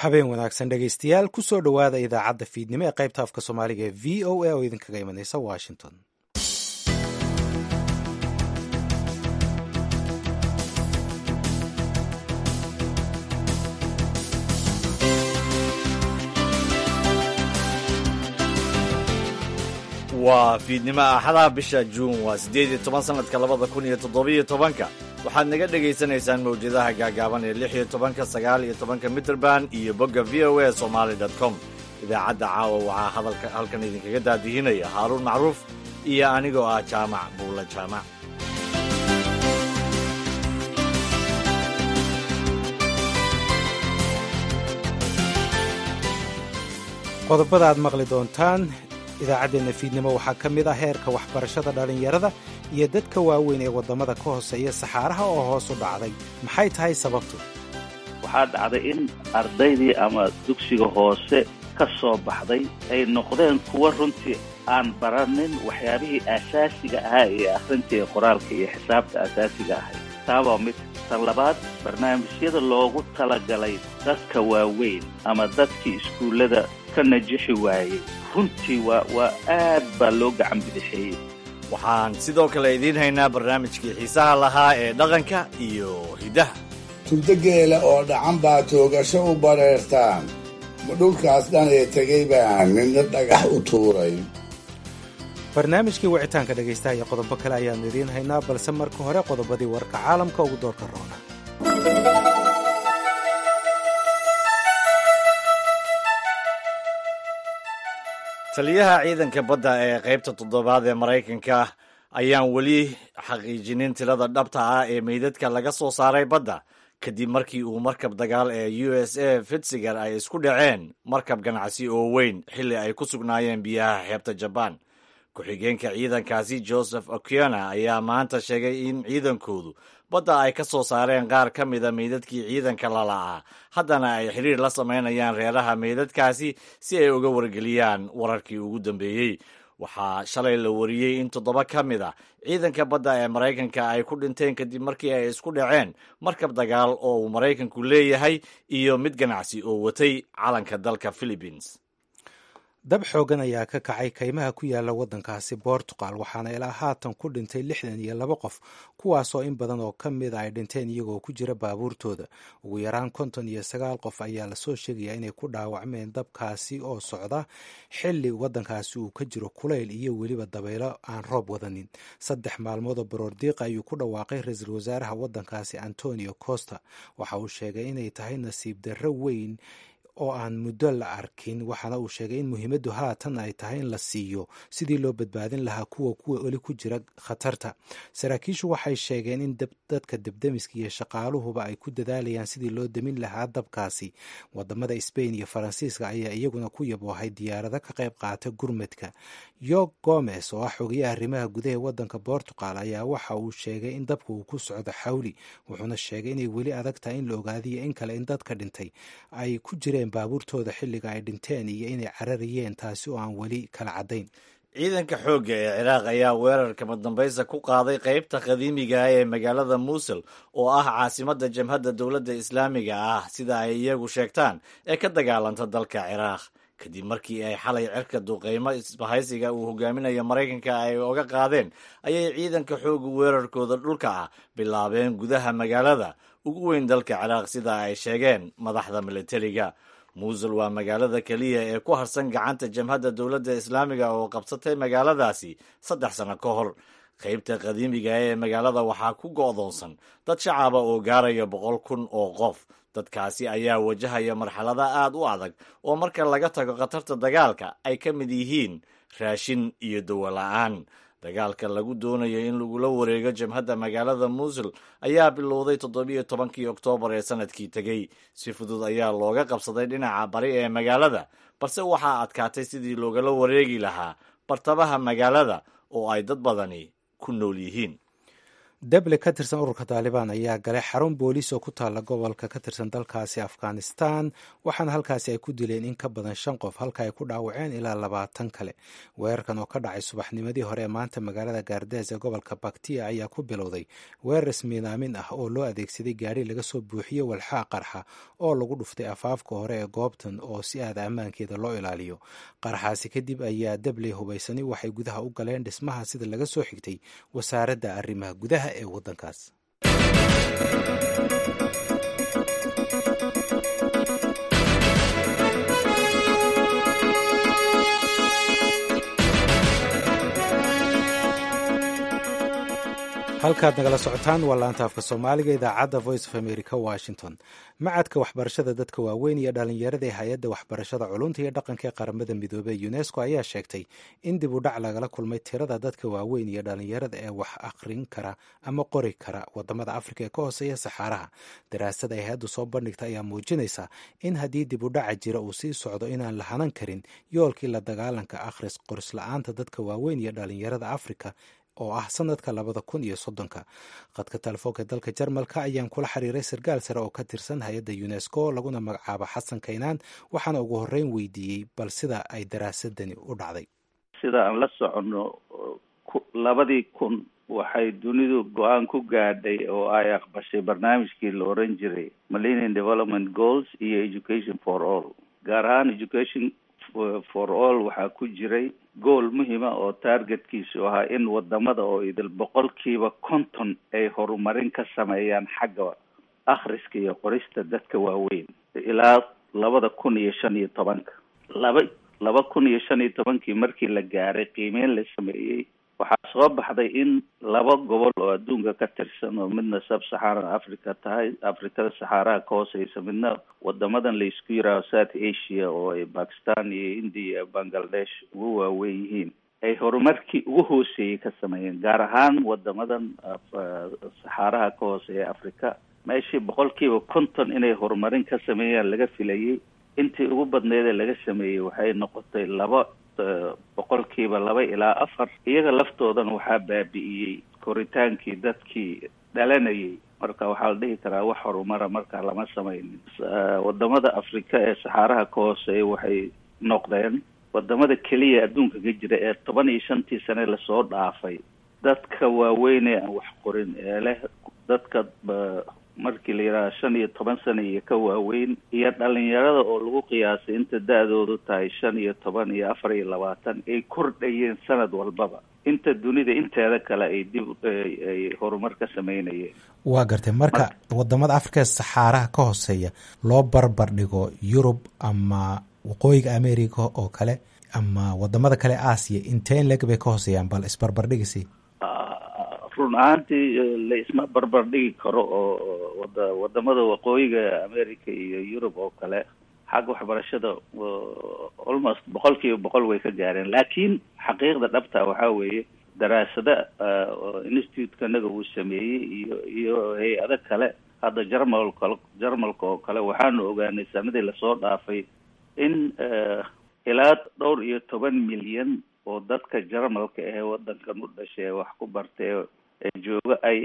habeen wanaagsan dhegaystayaal kusoo dhowaada idaacadda fiidnimo ee qaybta afka soomaaliga ee v o a oo idinkaga imanaysa washington waa fiidnimo axadaha bisha juun waa siddeed iyo toban sannadka labada kun iyo toddobiyo tobanka waxaad naga dhegaysanaysaan mawjadaha gaagaaban ee lix iyo tobanka sagaal iyo tobanka mitrband iyo bogga v o a somaali dot com idaacadda caawa waxaa hadalka halkan idinkaga daadihinaya haaruun macruuf iyo anigoo ah jaamac buulla jaamac qodobada aad maqli doontaan idaacaddeenna fiidnimo waxaa ka mid ah heerka waxbarashada dhallinyarada iyo dadka waaweyn ee waddamada ka hooseeya saxaaraha oo hoos u dhacday maxay tahay sababtu waxaa dhacday in ardaydii ama dugsiga hoose ka soo baxday ay noqdeen kuwa runtii aan baranin waxyaabihii aasaasiga ahaa ee akhrinta ee qoraalka iyo xisaabta asaasiga ahay taabaa mid tan labaad barnaamijyada loogu talagalay dadka waaweyn ama dadkii iskuullada ka najixi waayey runtii waa waa aad baa loo gacan bidixeeyey waxaan sidoo kale idiin haynaa barnaamijkii xiisaha lahaa ee dhaqanka iyo hiddaha turdo geela oo dhacan baa toogasho u bareertaan ma dhulkaas dhan ee tegay baan midna dhagax u tuuray barnaamijkii wicitaanka dhegaystaha iyo qodobo kale ayaannu idiin haynaa balse marka hore qodobadii warka caalamka ugu doorka roona taliyaha ciidanka badda ee qaybta toddobaad ee maraykanka ayaan weli xaqiijinin tirada dhabta ah ee meydadka laga soo saaray badda kadib markii uu markab dagaal ee u s a fitziger ay isku dhaceen markab ganacsi oo weyn xilli ay ku sugnaayeen biyaha xeebta jabaan ku-xigeenka ciidankaasi joseph okiona ayaa maanta sheegay in ciidankoodu badda ay ka soo saareen qaar ka mida meydadkii ciidanka lala'aa haddana ay xiriir la samaynayaan reeraha meydadkaasi si ay uga wargeliyaan wararkii ugu dambeeyey waxaa shalay la wariyey in toddoba ka mid a ciidanka badda ee maraykanka ay ku dhinteen kadib markii ay isku dhaceen markab dagaal oo uu maraykanku leeyahay iyo mid ganacsi oo watay calanka dalka philippines dab xoogan ayaa ka kacay kaymaha ku yaala waddankaasi bortugal waxaana ilaa haatan ku dhintay lixdan iyo laba qof kuwaasoo in badan oo ka mid a ay dhinteen iyagoo ku jira baabuurtooda ugu yaraan konton iyo sagaal qof ayaa lasoo sheegayaa inay ku dhaawacmeen dabkaasi oo socda xilli waddankaasi uu ka jiro kulayl iyo weliba dabaylo aan roob wadanin saddex maalmood oo baroordiiqa ayuu ku dhawaaqay ra-iisul wasaaraha waddankaasi antonio costa waxa uu sheegay inay tahay nasiib darro weyn oo aan muddo la arkin waxaana uu sheegay in muhiimaddu haatan ay tahay in la siiyo sidii loo badbaadin lahaa kuwa kuwa weli ku jira khatarta saraakiishu waxay sheegeen in dadka debdemiska iyo shaqaaluhuba ay ku dadaalayaan sidii loo demin lahaa dabkaasi wadamada sbain iyo faransiiska ayaa iyaguna ku yaboohay diyaarado ka qayb qaata gurmadka york gomes oo ah xogayaha arrimaha gudaha wadanka bortugal ayaa waxa uu sheegay in dabka uu ku socdo xawli wuxuuna sheegay inay weli adag tahay in la ogaadiyo in kale in dadka dhintay ay ku jireen baabuurtooda xilliga ay dhinteen iyo inay cararayeen taasi oo aan weli kala caddayn ciidanka xoogga ee ciraaq ayaa weerarka madambaysa ku qaaday qaybta qadiimiga ah ee magaalada muusul oo ah caasimadda jamhadda dowladda islaamiga ah sida ay iyagu sheegtaan ee ka dagaalanta dalka ciraaq kadib markii ay xalay cirka duqeymo isbahaysiga uu hogaaminayo maraykanka ay oga qaadeen ayay ciidanka xooga weerarkooda dhulka ah bilaabeen gudaha magaalada ugu weyn dalka ciraaq sida ay sheegeen madaxda militariga muusul waa magaalada keliya ee ku harsan gacanta jamhadda dowladda islaamiga oo qabsatay magaaladaasi saddex sano ka hor qaybta qadiimiga ee magaalada waxaa ku go'doonsan dad shacaba oo gaaraya boqol kun oo qof dadkaasi ayaa wajahaya marxalada aad u adag oo marka laga tago khatarta dagaalka ay ka mid yihiin raashin iyo dawo la'aan dagaalka lagu doonayo in lagula wareego jamhadda magaalada muusul ayaa bilowday toddobiyo tobankii oktoobar ee sanadkii tegey si fudud ayaa looga qabsaday dhinaca bari ee magaalada balse waxaa adkaatay sidii loogala wareegi lahaa bartamaha magaalada oo ay dad badani ku nool yihiin deble ka tirsan ururka taalibaan ayaa galay xarun booliis oo ku taalla gobolka ka tirsan dalkaasi afghanistan waxaana halkaasi ay ku dileen in ka badan shan qof halka ay ku dhaawaceen ilaa labaatan kale weerarkan oo ka dhacay subaxnimadii hore ee maanta magaalada gaardees ee gobolka baktiya ayaa ku bilowday weerar ismiidaamin ah oo loo adeegsaday gaari laga soo buuxiyey walxaa qarxa oo lagu dhuftay afaafka hore ee goobtan oo si aada ammaankeeda loo ilaaliyo qarxaasi kadib ayaa debley hubaysani waxay gudaha u galeen dhismaha sida laga soo xigtay wasaaradda arrimaha gudaha ee waddankaas halkaad nagala socotaan waa laanta afka soomaaliga idaacadda voice of america washington macadka waxbarashada dadka waaweyn iyo dhalinyarada ee hay-adda waxbarashada culunta iyo dhaqanka ee qaramada midoobey unesco ayaa sheegtay in dib u dhac lagala kulmay tirada dadka waaweyn iyo dhalinyarada ee wax akhrin kara ama qori kara wadamada afrika ee ka hooseeya saxaaraha daraasada ay hay-addu soo bandhigta ayaa muujinaysa in haddii dib u dhaca jira uu sii socdo inaan la hanan karin yoolkii la dagaalanka akhris qoris-la-aanta dadka waaweyn iyo dhalinyarada afrika oo ah sanadka labada kun iyo soddonka khadka telefoonka dalka jarmalka ayaan kula xiriiray sarkaal sare oo ka tirsan hay-adda unesco laguna magacaabo xasan kaynaan waxaana ugu horreyn weydiiyey bal sida ay daraasadani u dhacday sida aan la soconno labadii kun waxay dunidu go-aan ku gaadhay oo ay aqbashay barnaamijkii la oran jiray millennium development goals iyo education for all gaar ahaan education for all waxaa ku jiray gool muhima oo targetkiisu ahaa in wadamada oo idil boqolkiiba konton ay horumarin ka sameeyaan xagga akhriska iyo qorista dadka waaweyn ilaa labada kun iyo shan iyo tobanka laba laba kun iyo shan iyo tobankii markii la gaaray qiimeyn la sameeyey waxaa soo baxday in laba gobol oo adduunka ka tirsan oo midna sub saxaran africa tahay afrikada saxaaraha ka hooseysa midna wadamadan la isku yiraaho south asia oo ay bakistan iyo india bangladesh ugu waaweyn yihiin ay horumarkii ugu hooseeyey ka sameeyeen gaar ahaan wadamadan saxaaraha ka hooseeya africa meeshii boqolkiiba konton inay horumarin ka sameeyaan laga filayay intii ugu badneed ee laga sameeyey waxay noqotay laba boqolkiiba laba ilaa afar iyaga laftoodan waxaa baabi'iyey koritaankii dadkii dhalanayay marka waxaa la dhihi karaa wax horumara markaa lama sameynin wadamada afrika ee saxaaraha ka hooseeya waxay noqdeen wadamada keliya adduunka ka jira ee toban iyo shantii sane lasoo dhaafay dadka waaweyn ee aan wax qorin ee leh dadka markii la yidhaha shan iyo toban sana iyo ka waaweyn iyo dhalinyarada oo lagu qiyaasay inta da-doodu tahay shan iyo toban iyo afar iyo labaatan ay kordhayeen sanad walbaba inta dunida inteeda kale ay dib ay horumar ka sameynayeen waa gartay marka wadamada afrika ee saxaaraha ka hooseeya loo barbar dhigo yurub ama waqooyiga america oo kale ama wadamada kale aasiya inteen leg bay ka hooseeyaan bal isbarbardhigisi run ahaantii la isma barbar dhigi karo oo wada wadamada waqooyiga america iyo yurub oo kale xagga waxbarashada almost boqol kiiba boqol way ka gaareen laakiin xaqiiqda dhabta waxaa weeye daraasada institute-ka naga uu sameeyey iyo iyo hay-ado kale hadda jarmalka jarmalka oo kale waxaanu ogaanay sanadii lasoo dhaafay in ilaa dhowr iyo toban milyan oo dadka jarmalka ahee wadankan u dhashay wax ku bartay jooga ay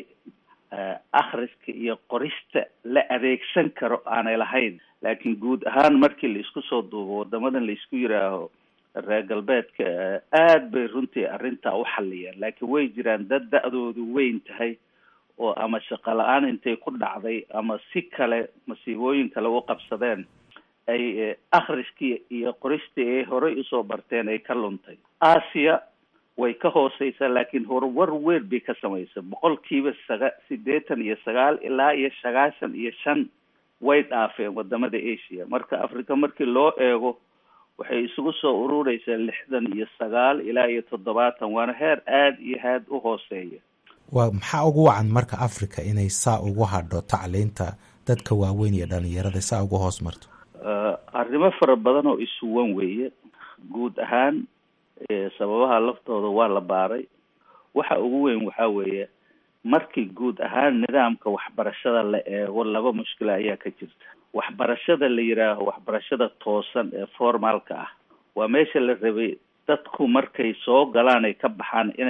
akhriska iyo qorista la adeegsan karo aanay lahayn laakiin guud ahaan markii la isku soo duubo wadamadan la isku yiraaho reer galbeedka aad bay runtii arrintaa u xalliyeen laakiin way jiraan dad da-doodu weyn tahay oo ama shaqo la-aan intay ku dhacday ama si kale masiibooyin kale u qabsadeen ay akhriskii iyo qoristii ay horey usoo barteen ay ka luntay aasiya way ka hooseysaa laakiin horumar weyn bay ka samaysa boqolkiiba saga siddeetan iyo sagaal ilaa iyo sagaashan iyo shan way dhaafeen wadamada asia marka africa markii loo eego waxay isugu soo urureysaa lixdan iyo sagaal ilaa iyo toddobaatan waana heer aada iyo aad u hooseeya waa maxaa ugu wacan marka africa inay saa ugu hadho tacliinta dadka waaweyn iyo dhalinyarada saa ugu hoos marto arrimo fara badan oo isuwan weeye guud ahaan sababaha laftooda waa la baaray waxa ugu weyn waxaa weeye markii guud ahaan nidaamka waxbarashada la eego laba mushkila ayaa ka jirta waxbarashada la yidhaaho waxbarashada toosan ee formaalka ah waa meesha la rabay dadku markay soo galaan ay ka baxaan inay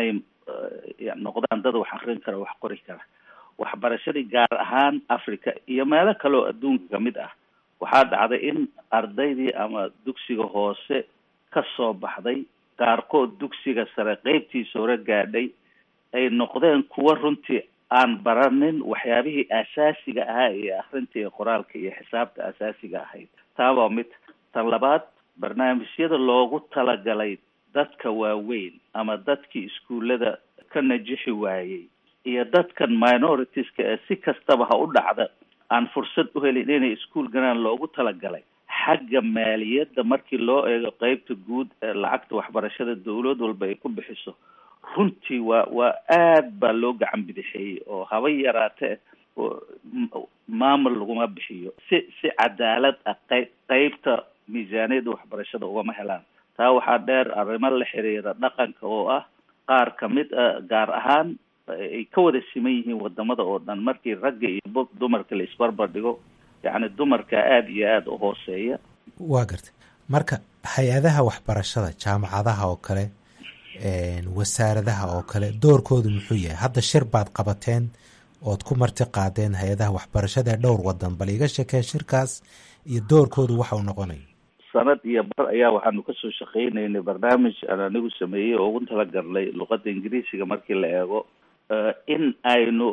noqdaan dad wax akrin kara wax qori kara waxbarashadii gaar ahaan africa iyo meelo kaleoo adduunka kamid ah waxaa dhacday in ardaydii ama dugsiga hoose ka soo baxday qaarkood dugsiga sare qeybtiisa hore gaadhay ay noqdeen kuwa runtii aan baranin waxyaabihii asaasiga ahaa iyo akrinta iyo qoraalka iyo xisaabta asaasiga ahayd taa waa mid tan labaad barnaamijyada loogu talagalay dadka waaweyn ama dadkii iskuullada ka najixi waayey iyo dadkan minoritiska ee si kastaba ha u dhacda aan fursad u helin inay iskuol galaan loogu talagalay xagga maaliyadda markii loo eego qeybta guud ee lacagta waxbarashada dawlad walba ay ku bixiso runtii waa waa aad baa loo gacan bidixeeyey oo haba yaraatee maamul laguma bixiyo si si cadaalad ah qeyb qeybta miisaaniyadda waxbarashada ugama helaan taa waxaa dheer arrimo la xiriira dhaqanka oo ah qaar kamid a gaar ahaan ay ka wada siman yihiin wadamada oo dhan markii ragga iyo dumarka la isbarbar dhigo yacni dumarka aada iyo aada u hooseeya waa gartay marka hay-adaha waxbarashada jaamacadaha oo kale wasaaradaha oo kale doorkoodu muxuu yahay hadda shir baad qabateen ood ku marti qaadeen hay-adaha waxbarashada ee dhowr wadan bal iga sheekee shirkaas iyo doorkoodu waxa uu noqonayo sanad iyo bar ayaa waxaanu kasoo shaqeynaynay barnaamij aan anigu sameeyey oo ugu talagalnay luqadda ingiriisiga markii la eego in aynu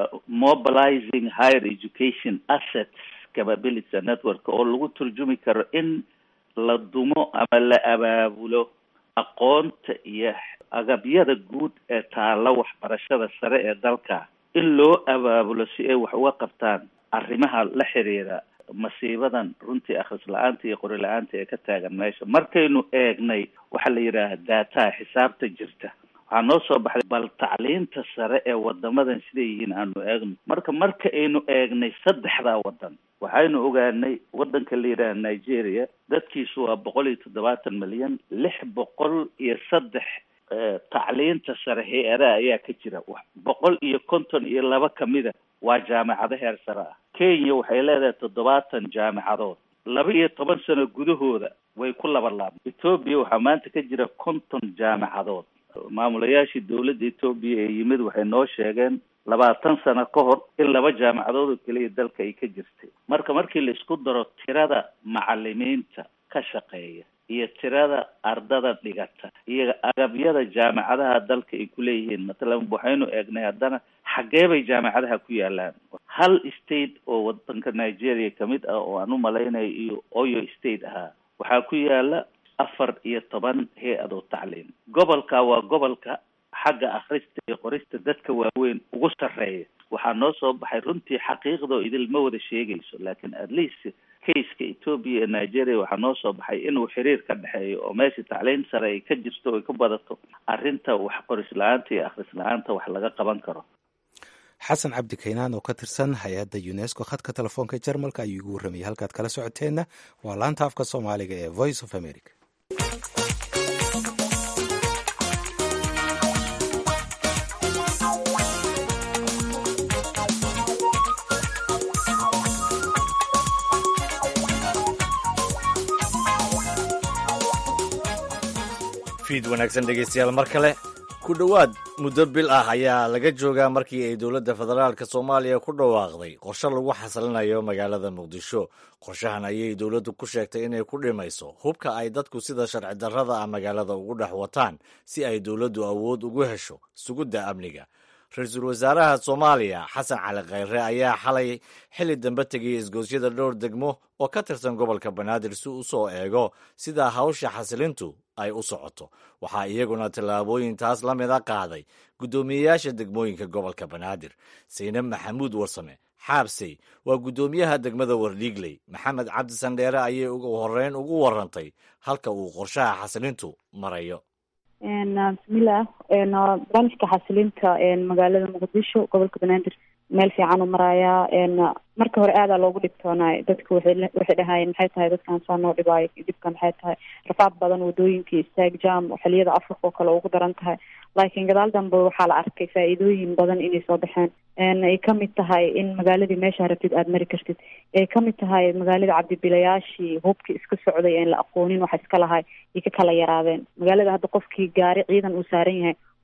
mobilizing higher education assets capability network oo lagu turjumi karo in la dumo ama la abaabulo aqoonta iyo agabyada guud ee taalla waxbarashada sare ee dalka in loo abaabulo si ay wax uga qabtaan arrimaha la xiriira masiibadan runtii akhris la-aanta iyo qori la-aanta ee ka taagan meesha markaynu eegnay waxaa la yidhaaha daataha xisaabta jirta waxaa noo soo baxday bal tacliinta sare ee wadamadan siday yihiin aanu eegno marka marka aynu eegnay saddexdaa wadan waxaynu ogaanay wadanka la yidhaaha nigeria dadkiisu waa boqol iyo toddobaatan milyan lix boqol iyo saddex tacliinta sare hay-adaha ayaa ka jira boqol iyo konton iyo laba kamida waa jaamacado heer sare ah kenya waxay leedahay toddobaatan jaamacadood laba iyo toban sano gudahooda way ku labalaabay etoobiya waxaa maanta ka jira konton jaamacadood maamulayaashii dawladda etoobiya ee yimid waxay noo sheegeen labaatan sano ka hor in laba jaamacadood oo keliya dalka ay ka jirtay marka markii la isku daro tirada macalimiinta ka shaqeeya iyo tirada ardada dhigata iyo agabyada jaamacadaha dalka ay kuleeyihiin matalan waxaynu eegnay haddana xaggee bay jaamacadaha ku yaalaan hal state oo wadanka nigeria kamid ah oo aan u malaynayo iyo oyo state ahaa waxaa ku yaala afar iyo toban hay-adoo tacliim gobolka waa gobolka xagga akhrista iyo qorista dadka waaweyn ugu sarreeya waxaa noo soo baxay runtii xaqiiqdoo idilma wada sheegayso laakiin at least kaiska etoobiya ee nigeria waxaa noo soo baxay inuu xiriir ka dhexeeyo oo meesha tacliin sare ay ka jirto ay ka badato arrinta wax qoris la-aanta iyo akhris la-aanta wax laga qaban karo xasan cabdi kaynaan oo ka tirsan hay-adda unesco khadka telefoonka jarmalka ayuu igu warramayay halkaad kala socoteenna waa laanta afka soomaaliga ee voice of america fiid wanaagsan dhegeystayaal mar kale ku dhowaad muddo bil ah ayaa laga joogaa markii ay dowladda federaalk soomaaliya ku dhawaaqday qorshe lagu xasilinayo magaalada muqdisho qorshahan ayay dowladdu ku sheegtay inay ku dhimayso hubka ay dadku sida sharci darrada ah magaalada ugu dhex wataan si ay dowladdu awood ugu hesho sugidda amniga ra-iisul wasaaraha soomaaliya xasan cali khayre ayaa xalay xilli dambe tegay isgoosyada dhowr degmo oo ka tirsan gobolka banaadir si u soo eego sida hawsha xasilintu ay u socoto waxaa iyaguna tallaabooyin taas la mida qaaday guddoomiyeyaasha degmooyinka gobolka banaadir saynab maxamuud warsame xaabsey waa guddoomiyaha degmada wardhiigley maxamed cabdi sandheere ayay ugu horeyn ugu warantay halka uu qorshaha xasilintu marayo bismillaah barnaamijka xasilinta magaalada muqdisho gobolka banaadir meel fiican u marayaa marka hore aadaa loogu dhibtoonaay dadku waxay dhahaayeen maxay tahay dadkan saa noo dhibaayo dhibka maxay tahay rafaad badan wadooyinkii istaag jam xiliyada afrika oo kale ugu daran tahay laakiin gadaal dambe waxaa la arkay faa-iidooyin badan inay soo baxeen ay kamid tahay in magaaladii meesha rabtid aada mari kartid ay kamid tahay magaalada cabdibilayaashii hubkii iska socday aan la aqoonin waxa iska lahay ay ka kala yaraadeen magaalada hadda qofkii gaari ciidan uu saaran yahay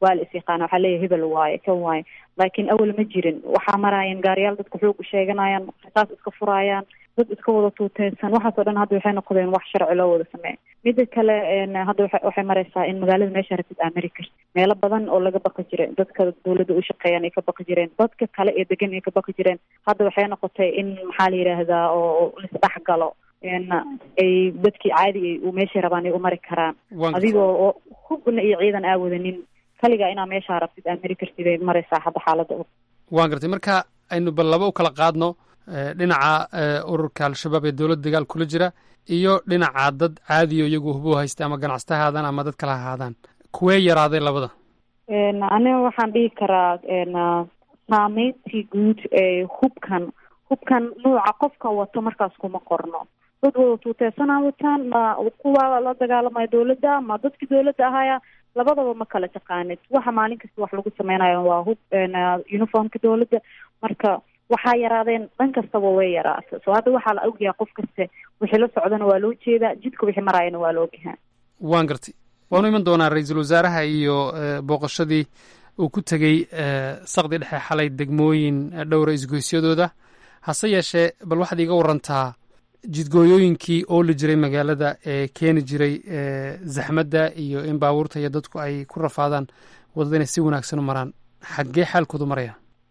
waa la is yaqaana waxaa leeyahay hebel waaye kan waaye laakiin awal ma jirin waxaa maraayeen gaariyaal dadka xoog u sheeganayaan rasaas iska furaayaan dad iska wada tuuteysan waxaas oo dhan hadda waxay noqdeen wax sharci loo wada sameeya mida kale hadda wa waxay mareysaa in magaalada meesha rabtid aa mari karti meelo badan oo laga baqi jiray dadka dawladda u shaqeeyaan ay ka baqi jireen dadka kale ee degan ay ka baqi jireen hadda waxay noqotay in maxaa la yidhaahdaa oo laisdhex galo ay dadkii caadi u meeshay rabaan ay u mari karaan adigoo oo hubna iyo ciidan aa wadanin kaligaa inaa meeshaa rabtid aa mari kartid ay mareysaa hadda xaaladda waan gartay marka aynu bal laba u kala qaadno dhinaca ururka al-shabaab ee dowladda dagaal kula jira iyo dhinaca dad caadiyo iyagu hubo haysta ama ganacsata haadaan ama dad kala ahaadaan kuwee yaraaday labada aniga waxaan dhihi karaa saameyntii guud ee hubkan hubkan nuuca qofka wato markaas kuma qorno dad wada tuuteysanaa wataan ma kuwa la dagaalamaya dawladda ma dadkii dawladda ahaya labadaba ma kala taqaanid waxa maalin kasta wax lagu sameynayo waa hub uniformka dawladda marka waxaa yaraadeen dhan kastaba way yaraata so hadda waxaa la ogyahay qof kaste wixii la socdana waa loo jeedaa jidka wixii maraayana waa la ogyahaa waan gartay waanu iman doonaa ra-iisul wasaaraha iyo booqashadii uu ku tegey saqdi dhexe xalay degmooyin dhowra isgoysyadooda hase yeeshee bal waxaad iiga warantaa jidgooyooyinkii ooli jiray magaalada ee keeni jiray zaxmadda iyo in baabuurta iyo dadku ay ku rafaadaan waddada inay si wanaagsan u maraan xaggee xaalkoodu maraya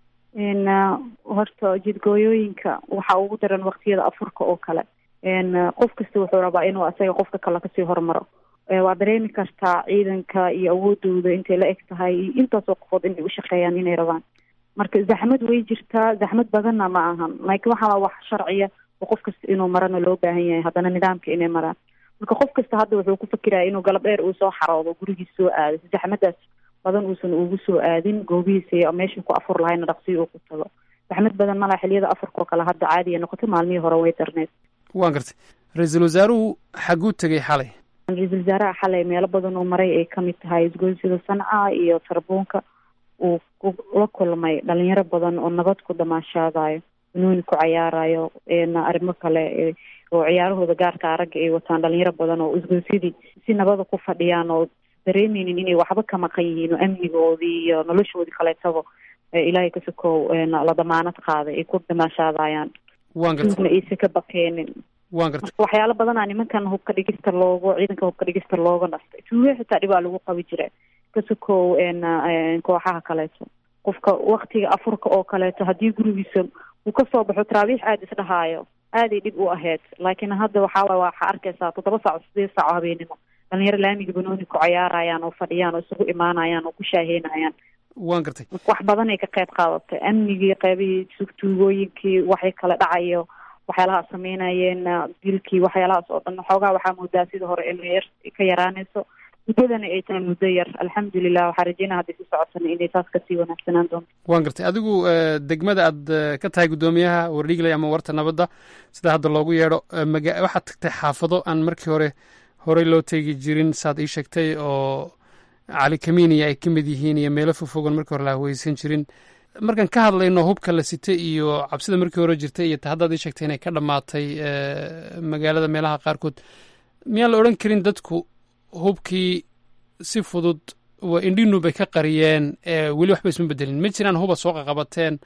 horta jidgooyooyinka waxaa ugu daran waktiyada afurka oo kale qof kasta wuxuu rabaa inuu asaga qofka kale kasii hormaro waa dareemi kartaa ciidanka iyo awoodooda intay la eg tahay iyo intaasoo qofood inay ushaqeeyaan inay rabaan marka zaxmad way jirtaa zaxmad badanna ma ahan laakiin waxaa wax sharciya oo qof kasta inuu marana loo baahan yahay haddana nidaamka inay maraan marka qof kasta hadda wuxuu ku fakiraya inuu galab dheer uu soo xaroodo gurigiis soo aado zaxmadaas badan uusan ugu soo aadin goobihiisa meeshuu ku afur lahayna dhaqsiyo uu ku tago zaxmad badan malaa xiliyada afurkao kale hadda caadiya noqotay maalmihii hore way darneed waan gartay ra-iisul wasaaruhu xaguu tegey xalay ra-iisul wasaaraha xalay meelo badan uu maray ay kamid tahay isgoysyada sanca iyo sarbuunka uu la kulmay dhalinyaro badan oo nabad ku damaashaadayo banooni ku cayaarayo arrimo kale oo ciyaarahooda gaarka ragga ay wataan dhalinyaro badan oo isgoysyadii si nabada ku fadhiyaan oo dareemeynin inay waxba ka maqan yihiin oo amnigoodii iyo noloshoodii kaleetaba ilaahay ka sokow la damaanad qaaday ay ku damaashaadayaan waan gartay duugna aysan ka baqeenin waan gartay marka waxyaalo badanaa nimankan hubka dhigista loogu ciidanka hubka dhigista looga nastay tuuge xitaa dhibaa lagu qabi jira ka sokow kooxaha kaleeto qofka waktiga afurka oo kaleeto haddii gurigiisa uu kasoo baxo taraabiix aada isdhahaayo aaday dhib u ahayd laakiin hadda waxaa waxaa arkaysaa toddoba saac o sideed saac oo habeenimo dhalinyaro laamiga banooni ku cayaarayaan oo fadhiyaan oo isugu imaanayaan oo ku shaaheynayaan waan gartay wax badan ay ka qayb qaadatay amnigii qeybihii tuugooyinkii waxay kala dhacayo waxyaalahaas sameynayeen dilkii waxyaalahaas oo dhan xoogaa waxaa moodaa sida hore emayar ka yaraanayso muddadana ay tahay muddo yar alxamdulilah waxaa rajeynaa hadday si socotana inay taas kasii wanaagsanaan doonto waan gartay adigu degmada aad ka tahay guddoomiyaha wardhigley ama warta nabadda sida hadda loogu yeedho maga waxaad tagtay xaafado aan markii hore horey loo teegi jirin saad ii sheegtay oo cali kamiiniya ay ka mid yihiin iyo meelo fogfogan markii hore la haweysan jirin markaan ka hadlayno hubka la sitay iyo cabsida markii hore jirtay iyo ta haddaad ii sheegtay inay ka dhammaatay magaalada meelaha qaarkood miyaan la odhan karin dadku hubkii si fudud waa indhinu bay ka qariyeen weli waxba isma bedelin ma jiraan huba soo qaqabateen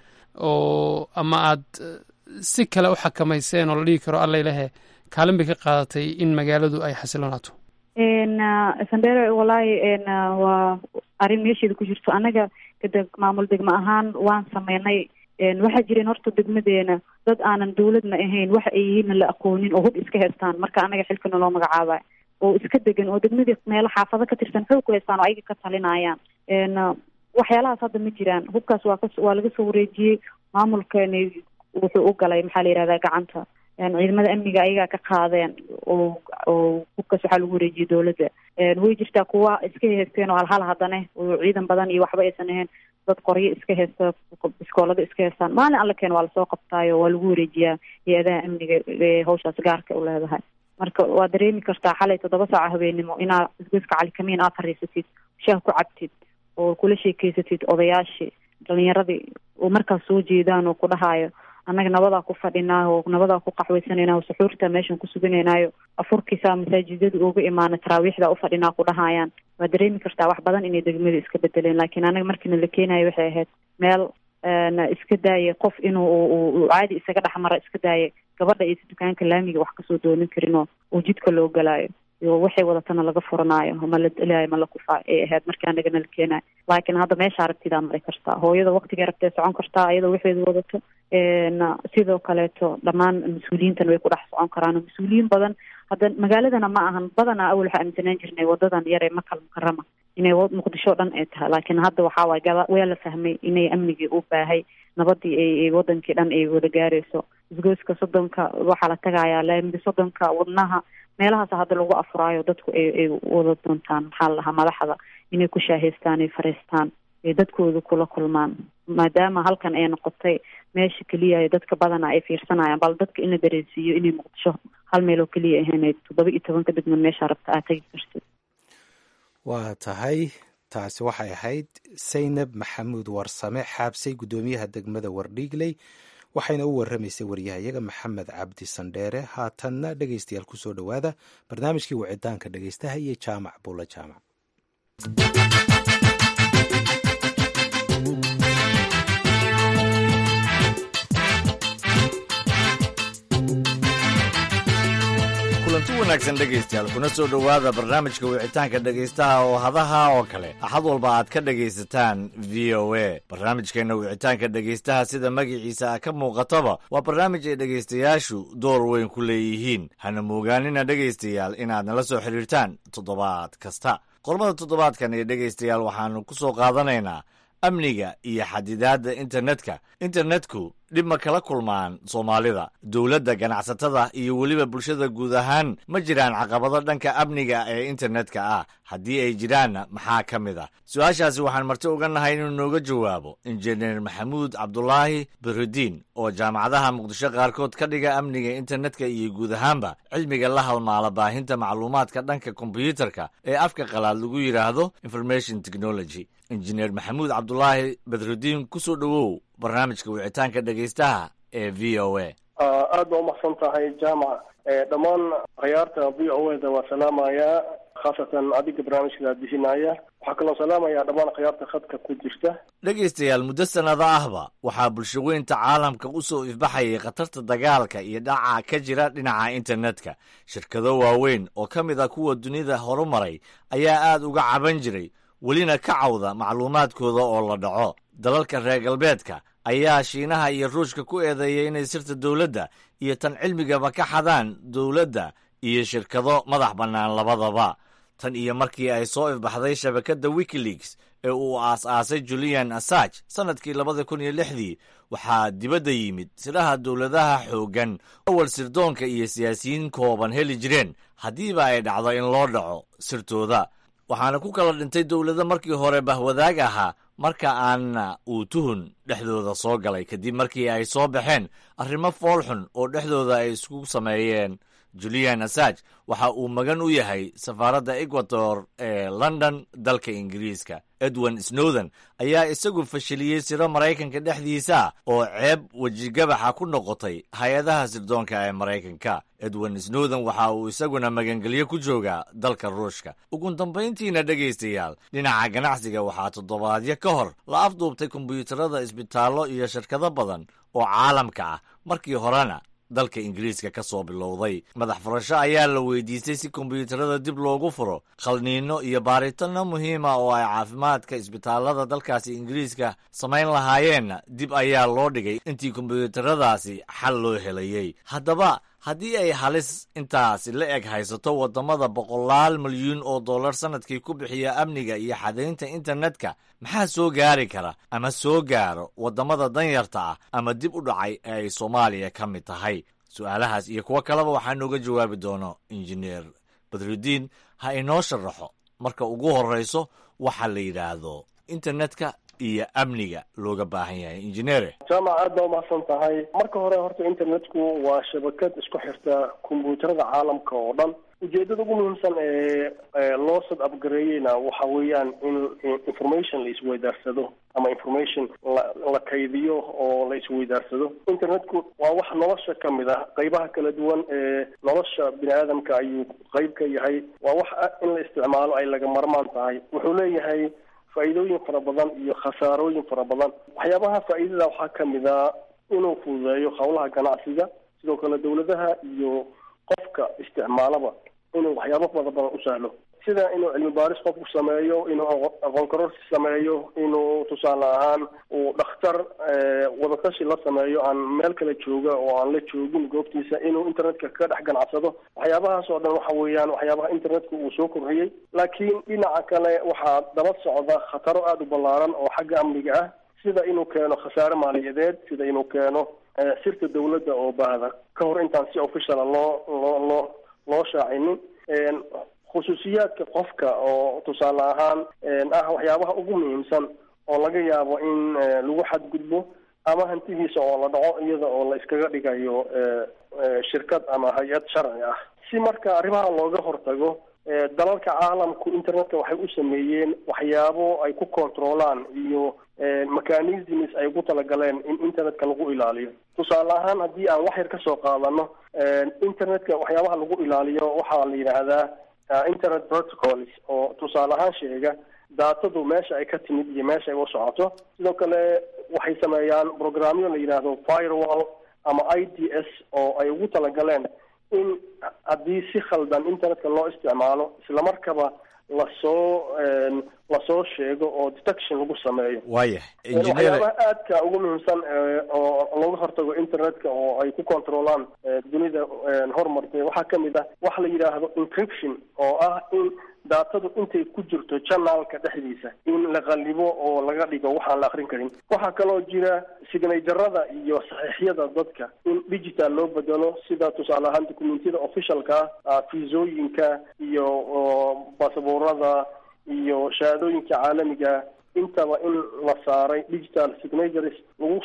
oo ama aad si kale u xakamayseen oo la dhigi karo allailehe kaalin bay ka qaadatay in magaaladu ay xasilonaato sandere wallaahi waa arrin meesheeda ku jirto annaga kada maamul degmo ahaan waan sameynay waxaa jireen horta degmadeena dad aanan dawladna ahayn waxa ay yihiinna la aqoonin oo hub iska haystaan marka annaga xilkana loo magacaabayo oo iska degan oo degmadii meelo xaafado ka tirsan xoog ku haystaan oo ayaga ka talinayaan waxyaalahaas hadda ma jiraan hubkaas waa ka waa laga soo wareejiyey maamulkani wuxuu u galay maxaa la yihahdaa gacanta ciidamada amniga ayagaa ka qaadeen oo oo hubkaas waxaa lagu wareejiyey dawladda way jirtaa kuwa iska haysteen oo halhal haddane oo ciidan badan iyo waxba aysan ahayn dad qoryo iska haysta biskoolada iska haystaan maalin alla keen waa lasoo qabtaayo waa lagu wareejiyaa hay-adaha amniga ee hawshaas gaarka u leedahay marka waa dareemi kartaa xalay toddoba saaca habeenimo inaad isgoyska calikamiin aad fariisatid shaah ku cabtid oo kula sheekeysatid odayaashii dhalinyaradii oo markaas soo jeedaan oo ku dhahayo annaga nabadaa ku fadhinaa oo nabadaa ku qaxwaysanayna oo suxuurta meeshan ku suganaynayo afurkiisa masaajidada uga imaana taraawiixda ufadhinaa ku dhahayaan waa dareemi kartaa wax badan inay degmada iska bedeleen laakiin anaga markiina la keenayo waxay ahayd meel iska daayay qof inuu caadi isaga dhexmara iska daayay gabadha iyo si dukaanka laamiga wax kasoo doonin karin oo uu jidka loo galaayo iyo waxay wadatana laga furanaayo ma la delaayo ma la kufaa ay ahayd markii anagana la keenayo laakiin hadda meesha aragtidaa mari kartaa hooyada waktigay rabtee socon kartaa iyadoo waxeedu wadato sidoo kaleeto dhammaan mas-uuliyiintan way ku dhex socon karaan oo mas-uuliyiin badan hadda magaaladana ma ahan badanaa awal waxaa aaminsanaan jirnay wadadan yar ee makal mukarama inay muqdisho dhan ay tahay laakiin hadda waxaa waay gaba waa la fahmay inay amnigii u baahay nabadii ay wadankii dhan ay wada gaarayso isgoyska soddonka waxaa la tagayaa laamida soddonka wadnaha meelahaas hadda lagu afuraayo dadku ay ay wada doontaan maxaa la dhahaa madaxda inay ku shaahaystaan ay fariistaan ay dadkooda kula kulmaan maadaama halkan ay noqotay meesha keliya dadka badana ay fiirsanayaan bal dadka in la dareensiiyo inay muqdisho hal meel oo keliya ahaynay toddoba iyo tobanka degmo meesha rabta aad tegi kartid waa tahay taasi waxay ahayd saynab maxamuud warsame xaabsay guddoomiyaha degmada wardhiigley waxayna u warramaysay waryahayaga maxamed cabdi sandheere haatanna dhegaystayaal kusoo dhowaada barnaamijkii wicitaanka dhegaystaha iyo jaamac buulla jaamac kulanti wanaagsan dhegaystayaal kuna soo dhowaada barnaamijka wicitaanka dhegaystaha oo hadaha oo kale axad walba aad ka dhegaysataan v o a barnaamijkeenna wicitaanka dhegaystaha sida magaciisa a ka muuqataba waa barnaamij ay dhegaystayaashu door weyn ku leeyihiin hana moogaanina dhegaystayaal inaad nala soo xidhiirtaan toddobaad kasta qormada toddobaadkan ee dhegaystayaal waxaannu ku soo qaadanaynaa amniga iyo xadidaadda internetka internetku dhib ma kala kulmaan soomaalida dowladda ganacsatada iyo weliba bulshada guud ahaan ma jiraan caqabado dhanka amniga ee internetka ah haddii ay jiraanna maxaa ka mid ah su-aashaasi waxaan marti uga nahay inuu nooga jawaabo injineer maxamuud cabdulaahi biridiin oo jaamacadaha muqdisho qaarkood ka dhiga amniga internetka iyo guud ahaanba cilmiga la halmaala baahinta macluumaadka dhanka kombyuutarka ee afka qalaad lagu yidhaahdo information technology injineer maxamuud cabdulaahi badrudiin kusoo dhowow barnaamijka wicitaanka dhegaystaha ee v o a aad baa umaqsan tahay jaamac dhammaan khiyaarta v o a da waa salaamayaa khaasatan adiga barnaamijka bixinaya waxaa kaloo salaamayaa dhammaan khiyaarta khadka ku jirta dhegaystayaal muddo sannado ahba waxaa bulshaweynta caalamka u soo ifbaxayay khatarta dagaalka iyo dhaca ka jira dhinaca internetka shirkado waaweyn oo ka mid ah kuwa dunida horumaray ayaa aad uga caban jiray welina ka cawda macluumaadkooda oo la dhaco dalalka reer galbeedka ayaa shiinaha iyo ruushka ku eedeeyay inay sirta dowladda iyo tan cilmigaba ka xadaan dowladda iyo shirkado madax bannaan labadaba tan iyo markii ay soo ifbaxday shabakadda wikileaks ee uu aas-aasay julian assage sannadkii labada kun iyo lixdii waxaa dibadda yimid siraha dowladaha xooggan awal sirdoonka iyo siyaasiyiin kooban heli jireen haddiiba ay dhacdo in loo dhaco sirtooda waxaana ku kala dhintay dowlado markii hore bahwadaag ahaa marka aanna uu tuhun dhexdooda soo galay kadib markii ay soo baxeen arrimo foolxun oo dhexdooda ay isku sameeyeen julian assage waxa uu magan u yahay safaaradda ecuador ee london dalka ingiriiska edwin snowden ayaa isagu fashiliyey siro maraykanka dhexdiisa oo ceeb wejigabaxa ku noqotay hay-adaha sirdoonka ee maraykanka edwin snowden waxa uu isaguna magangelyo ku joogaa dalka ruushka ugu dambayntiina dhegaystayaal dhinaca ganacsiga waxaa toddobaadyo ka hor la afduubtay kombiyuutarada isbitaallo iyo shirkado badan oo caalamka ah markii horena dalka ingiriiska ka soo bilowday madax furasho ayaa la weydiistay si kombiyuutarada dib loogu furo khalniino iyo baaritanno muhiima oo ay caafimaadka isbitaallada dalkaasi ingiriiska samayn lahaayeenna dib ayaa loo dhigay intii kombiyuutaradaasi xal loo helayey haddaba haddii ay halis intaasi la eg haysato waddamada boqolaal milyuun oo dollar sannadkii ku bixiya amniga iyo xadaynta internetka maxaa soo gaari kara ama soo gaaro waddamada danyarta ah ama dib u dhacay ee ay soomaaliya ka mid tahay su-aalahaas iyo kuwo kaleba waxaa nooga jawaabi doono injineer badrudiin ha inoo sharaxo marka ugu horrayso waxa la yidhaahdo internetka iyo amniga looga baahan yahay injineere jaamac aad baa umahadsan tahay marka hore horta internetku waa shabakad isku xirta kombyuutarada caalamka oo dhan ujeedada ugu muhiimsan ee loo sad abgareeyeyna waxa weeyaan in information la isweydaarsado ama information la la kaydiyo oo la isweydaarsado internetku waa wax nolosha ka mid ah qaybaha kala duwan ee nolosha bini aadamka ayuu qayb ka yahay waa wax in la isticmaalo ay laga marmaan tahay wuxuu leeyahay faa'iidooyin fara badan iyo khasaarooyin fara badan waxyaabaha faa'iidada waxaa ka mid a inuu fududeeyo howlaha ganacsiga sidoo kale dawladaha iyo qofka isticmaalaba inuu waxyaabo fara badan u sahlo sida inuu cilmi baaris qofku sameeyo inuu aqoon kororsi sameeyo inuu tusaale ahaan uu dhakhtar wadatashi la sameeyo aan meel kale jooga oo aan la joogin goobtiisa inuu internetka ka dhex ganacsado waxyaabahaas oo dhan waxa weeyaan waxyaabaha internetka uu soo kordhiyey laakiin dhinaca kale waxaa daba socda khataro aada u ballaaran oo xagga amniga ah sida inuu keeno khasaare maaliyadeed sida inuu keeno sirta dawladda oo baahda ka hor intaan si officiala loo loo loo loo shaacinin khusuusiyaadka qofka oo tusaale ahaan ah waxyaabaha ugu muhiimsan oo laga yaabo in lagu xadgudbo ama hantidiisa oo la dhaco iyada oo la iskaga dhigayo shirkad ama hay-ad sharci ah si marka arrimaha looga hortago dalalka caalamku internetka waxay u sameeyeen waxyaabo ay ku controlaan iyo mechanisms ay ugu talagaleen in internetka lagu ilaaliyo tusaale ahaan haddii aan wax yar kasoo qaadano internetka waxyaabaha lagu ilaaliyo waxaa la yidhaahdaa internet protocols oo tusaale ahaan sheega daatadu meesha ay ka timid iyo meesha ay u socoto sidoo kale waxay sameeyaan programyo la yidhaahdo firewall ama i d s oo ay ugu talagaleen in haddii si khaldan internetka loo isticmaalo islamarkaba lasoo lasoo sheego oo detection lagu sameeyo waayahay waxyaabaha aadka ugu muhiimsan oo looga hortago internetka oo ay ku controlaan dunida horumartay waxaa kamid ah waxa la yidhaahdo encryption oo ah in daatadu intay ku jirto janaalka dhexdiisa in la qalibo oo laga dhigo waxaan la akrin karin waxaa kaloo jira signajarada iyo saxiixyada dadka in digital loo bedelo sida tusaale ahaan documentiyada officialka ah fiisooyinka iyo basaboorada iyo shahaadooyinka caalamiga intaba in la saaray digital signatures lagu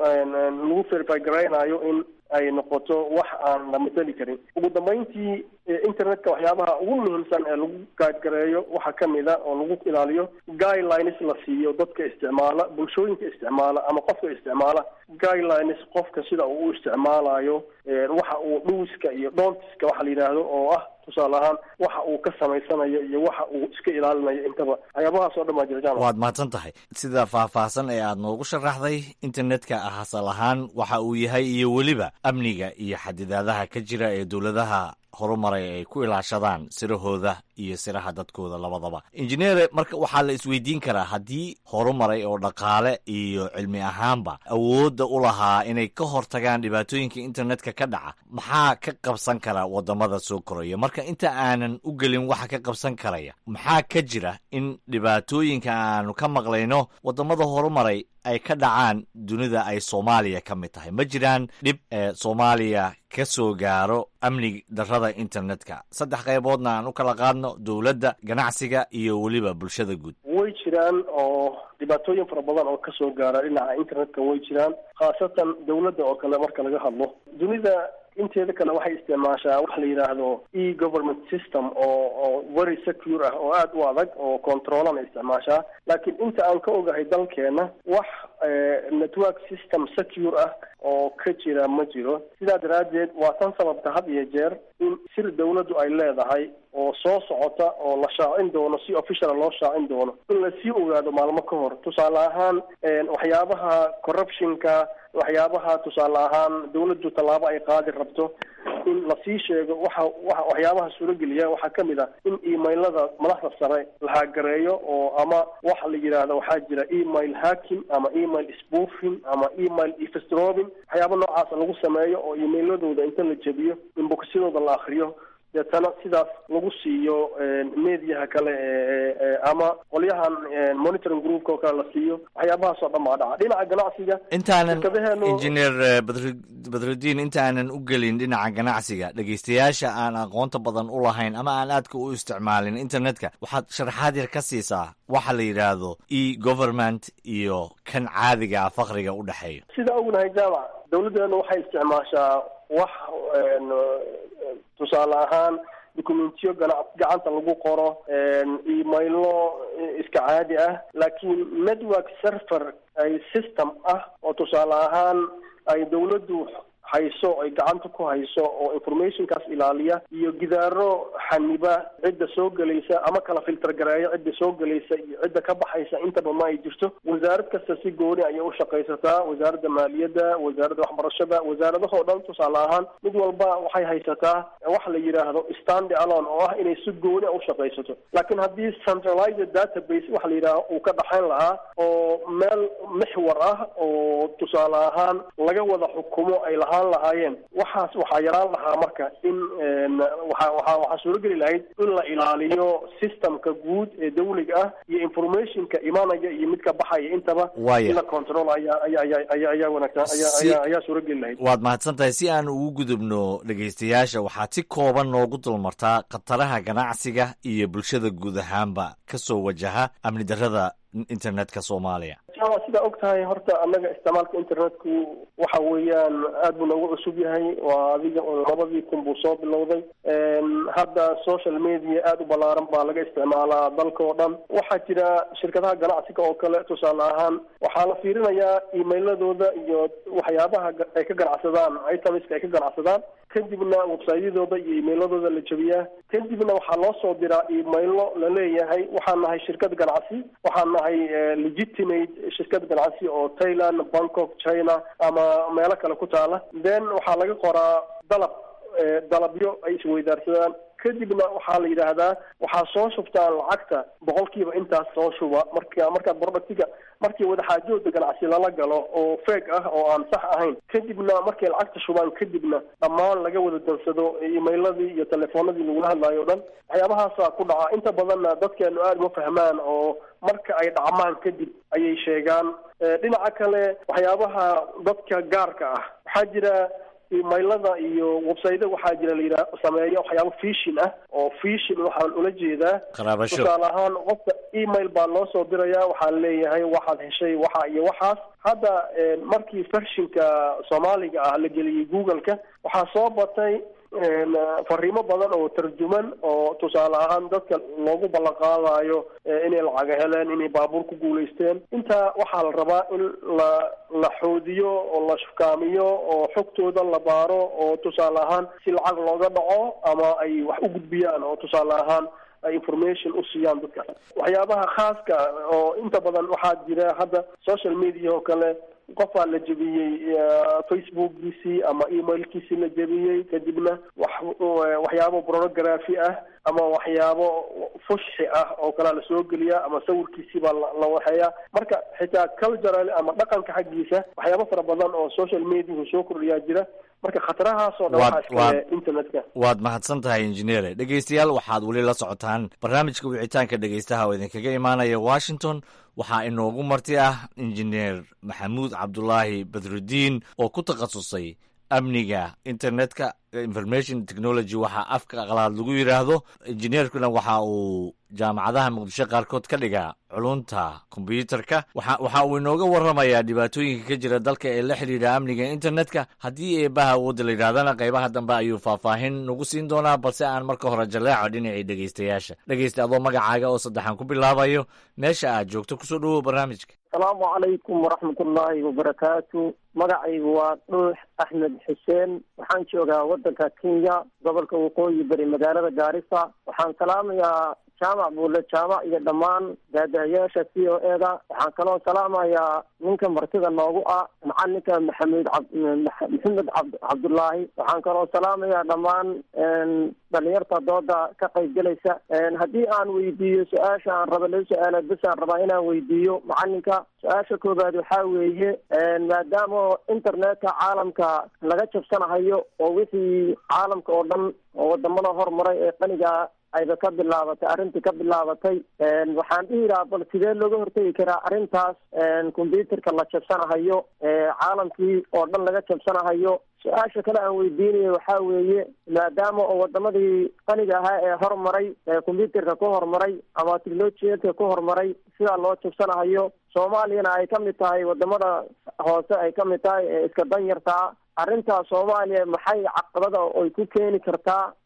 lagu verify garaynayo in ay noqoto wax aan la mateli karin ugu dambeyntii internetka waxyaabaha ugu muhiimsan ee lagu gaadgareeyo waxaa kamid a oo lagu ilaaliyo guidelines la siiyo dadka isticmaala bulshooyinka isticmaala ama qofka isticmaala guidelines qofka sida uu u isticmaalayo waxa uu dhuwiska iyo doontiska waxa la yidhaahdo oo ah tusaale ahaan waxa uu ka samaysanayo iyo waxa uu iska ilaalinayo intaba waxyaabahaas oo dhan baa jirjaan waad mahadsan tahay sida faahfaahsan ee aad noogu sharaxday internetka asal ahaan waxa uu yahay iyo weliba amniga iyo xadidaadaha ka jira ee dowladaha horumaray ay ku ilaashadaan sirahooda iyo siraha dadkooda labadaba injineere marka waxaa la isweydiin karaa haddii horumaray oo dhaqaale iyo cilmi ahaanba awoodda u lahaa inay ka hortagaan dhibaatooyinka internetka ka dhaca maxaa ka qabsan kara wadamada soo koraya marka inta aanan u gelin waxa ka qabsan karaya maxaa ka jira in dhibaatooyinka aanu ka maqlayno wadamada horumaray ay ka dhacaan dunida ay soomaaliya ka mid tahay ma jiraan dhib ee soomaaliya ka soo gaaro amni darrada internetka saddex qayboodna aan u kala qaadno dowladda ganacsiga iyo weliba bulshada guud way jiraan oo dhibaatooyin fara badan oo kasoo gaara dhinaca internetka way jiraan khaasatan dowladda oo kale marka laga hadlo dunida inteeda kale waxay isticmaashaa wax la yidhaahdo e government system oo oo very secure ah oo aada u adag oo controlana isticmaashaa laakiin inta aan ka ogahay dalkeena wax network system secure ah oo ka jira ma jiro sidaa daraaddeed waa tan sababta had iyo jeer in sir dawladdu ay leedahay oo soo socota oo la shaacin doono si officiala loo shaacin doono in lasii ogaado maalmo ka hor tusaale ahaan waxyaabaha corruptionka waxyaabaha tusaale ahaan dawladdu tallaabo ay qaadi rabto in lasii sheego waxa wa waxyaabaha suurogeliya waxaa kamid ah in emailada madaxda sare la haagareeyo oo ama waxa la yidhaahdo waxaa jira email hacking ama email spoofing ama email efstrobing waxyaaba noocaasa lagu sameeyo oo emailadooda inta la jebiyo in bogsyadooda la akriyo deetana sidaas lagu siiyo mediaha kale ama qolyahan monitoring groupka oo kale la siiyo waxyaabahaas oo dhan baa dhaca dhinaca ganacsiga intaanan shirkadaheenu- injineer badr- badrudiin intaanan u gelin dhinaca ganacsiga dhegaystayaasha aan aqoonta badan u lahayn ama aan aadka u isticmaalin internetka waxaad sharaxaad yar ka siisaa waxa la yidhaahdo e government iyo kan caadiga ah faqriga u dhexeeya sida ognahay jaamac dawladdeenu waxay isticmaashaa wax een, tusaale ahaan documentiyo gacanta lagu qoro emailo iska caadi ah laakiin network server ay system ah oo tusaale ahaan ay dawladdu hayso ay gacanta ku hayso oo informationkaas ilaaliya iyo gidaaro xaniba cidda soo gelaysa ama kala filter gareeya cidda soo gelaysa iyo cidda ka baxaysa intaba ma ay jirto wasaarad kasta si gooni ayay u shaqaysataa wasaaradda maaliyadda wasaaradda waxbarashada wasaaradahoo dhan tusaale ahaan mid walba waxay haysataa wax la yidhaahdo stand alone oo ah inay si gooni a u shaqaysato laakiin haddii centralized database waxa la yidhahdo uu ka dhaxayn lahaa oo meel mixwar ah oo tusaale ahaan laga wada xukumo ay lahaan lahaayeen waxaas waxaa yaraan lahaa marka in waxa waxa waxaa suurogeli lahayd in la ilaaliyo systemka guud ee dawliga ah iyo informationka imaanaya iyo midka baxaya intaba in la control ayaa aya aya aya ayaa wanaagsan ayaa ayaa ayaa suurogeli lahayd waad mahadsan tahay si aan ugu gudubno dhegaystayaasha waxaad si kooban noogu dulmartaa khataraha ganacsiga iyo bulshada guud ahaanba ka soo wajaha amni darrada internetka soomaaliya jama sidaa og tahay horta annaga isticmaalka internetku waxa weeyaan aad buu noogu cusub yahay waa adiga labadii kun buu soo bilowday hadda social media aada u ballaaran baa laga isticmaalaa dalka oo dhan waxaa jira shirkadaha ganacsiga oo kale tusaale ahaan waxaa la fiirinayaa emailadooda iyo waxyaabaha ay ka ganacsadaan itamiska ay ka ganacsadaan kadibna websayadooda iyo emailadooda la jebiyaa kadibna waxaa loo soo diraa emailo laleeyahay waxaan nahay shirkad ganacsi waxaan nahay legitimate shirkad ganacsi oo thailand bangkok china ama meelo kale ku taala then waxaa laga qoraa dalab dalabyo ay isweydaarsadaan kadibna waxaa la yidhaahdaa waxaa soo shubtaan lacagta boqolkiiba intaas soo shuba marka markaad productiga markii wadaxaajooda ganacsi lala galo oo feeg ah oo aan sax ahayn kadibna markay lacagta shubaan kadibna dhammaan laga wada dansado emailadii iyo telefoonadii lagula hadlaayo o dhan waxyaabahaasa ku dhaca inta badanna dadkeenu aada uma fahmaan oo marka ay dhacmaan kadib ayay sheegaan dhinaca kale waxyaabaha dadka gaarka ah waxaa jira emailada iyo websayda waxaa jira layidhaha sameeya waxyaaba fishin ah oo fishin waxaan ula jeedaa qaraabasho tusaale ahaan qofka email baa loo soo diraya waxaa leeyahay waxaad heshay waxa iyo waxaas hadda markii fershinka soomaaliga ah la geliyey google-ka waxaa soo batay fariimo badan oo tarjuman oo tusaale ahaan dadka loogu ballanqaadayo inay lacaga heleen inay baabuur ku guulaysteen intaa waxaa la rabaa in la la xoodiyo oo la shufkaamiyo oo xogtooda la baaro oo tusaale ahaan si lacag looga dhaco ama ay wax u gudbiyaan oo tusaale ahaan ay information u siiyaan dadka waxyaabaha khaaska oo inta badan waxaa jira hadda social media oo kale qofaa la jebiyey facebookgiisii ama emailkiisii la jebiyey kadibna wax waxyaabo pornography ah ama waxyaabo fushxi ah oo kalea lasoo geliyaa ama sawirkiisii baa la waxeeyaa marka xitaa cultural ama dhaqanka xaggiisa waxyaabo fara badan oo social mediahu soo kordhiyaa jira marka khatarahaasoo dhan waxaa iskale internetka waad mahadsan tahay injineere dhegeystayaal waxaad weli la socotaan barnaamijka wicitaanka dhegeystaha oo idinkaga imaanaya washington waxaa inoogu marti ah injineer maxamuud cabdulaahi badrudiin oo ku takhasusay amniga internetka information technology waxaa afka qalaad lagu yidhaahdo injineerkuna waxa uu jaamacadaha muqdisho qaarkood ka dhigaa culunta kombyuutarka waxa uu inooga warramayaa dhibaatooyinka ka jira dalka ee la xidhiidha amniga internetka haddii eebaha awoodda la yidhahdana qaybaha dambe ayuu faahfaahin nagu siin doonaa balse aan marka hore jaleeco dhinacii dhegeystayaasha dhegeysta adoo magacaaga oo saddexan ku bilaabayo meesha aad joogto kusoo dhawow barnaamijka asalaamu calaykum waraxmat ullaahi wabarakaatu magacaygu waa dhuux axmed xuseen waxaan joogaa waddanka kenya gobolka waqooyi bari magaalada gaarisa waxaan salaamayaa jaamac buule jaamac iyo dhammaan daadahayaasha c o e da waxaan kaloo salaamayaa ninka martida noogu ah macalinka maxamed ab maxamed ab cabdullaahi waxaan kaloo salaamayaa dhammaan dhalinyarta dooda ka qaybgelaysa haddii aan weydiiyo su-aasha aan raba laba su-aala bes aan rabaa inaan weydiiyo macalinka su-aasha koobaad waxaa weeye maadaama internetka caalamka laga jabsanahayo oo wixii caalamka oo dhan oo wadamada hormaray ee qaniga ayba ka bilaabatay arrintii ka bilaabatay waxaan dhihi lahaa bal sidee looga hortegi karaa arrintaas combyuterka la jabsanahayo caalamkii oo dhan laga jabsanahayo su-aasha kale aan weydiinayo waxaa weeye maadaama oo wadamadii qaniga ahaa ee hormaray combyuterka ku hormaray ama technologiyadka ku hormaray sidaa loo jabsanahayo soomaaliyana ay ka mid tahay wadamada hoose ay ka mid tahay ee iska danyartaa arrintaas soomaaliya maxay caqabada ay ku keeni kartaa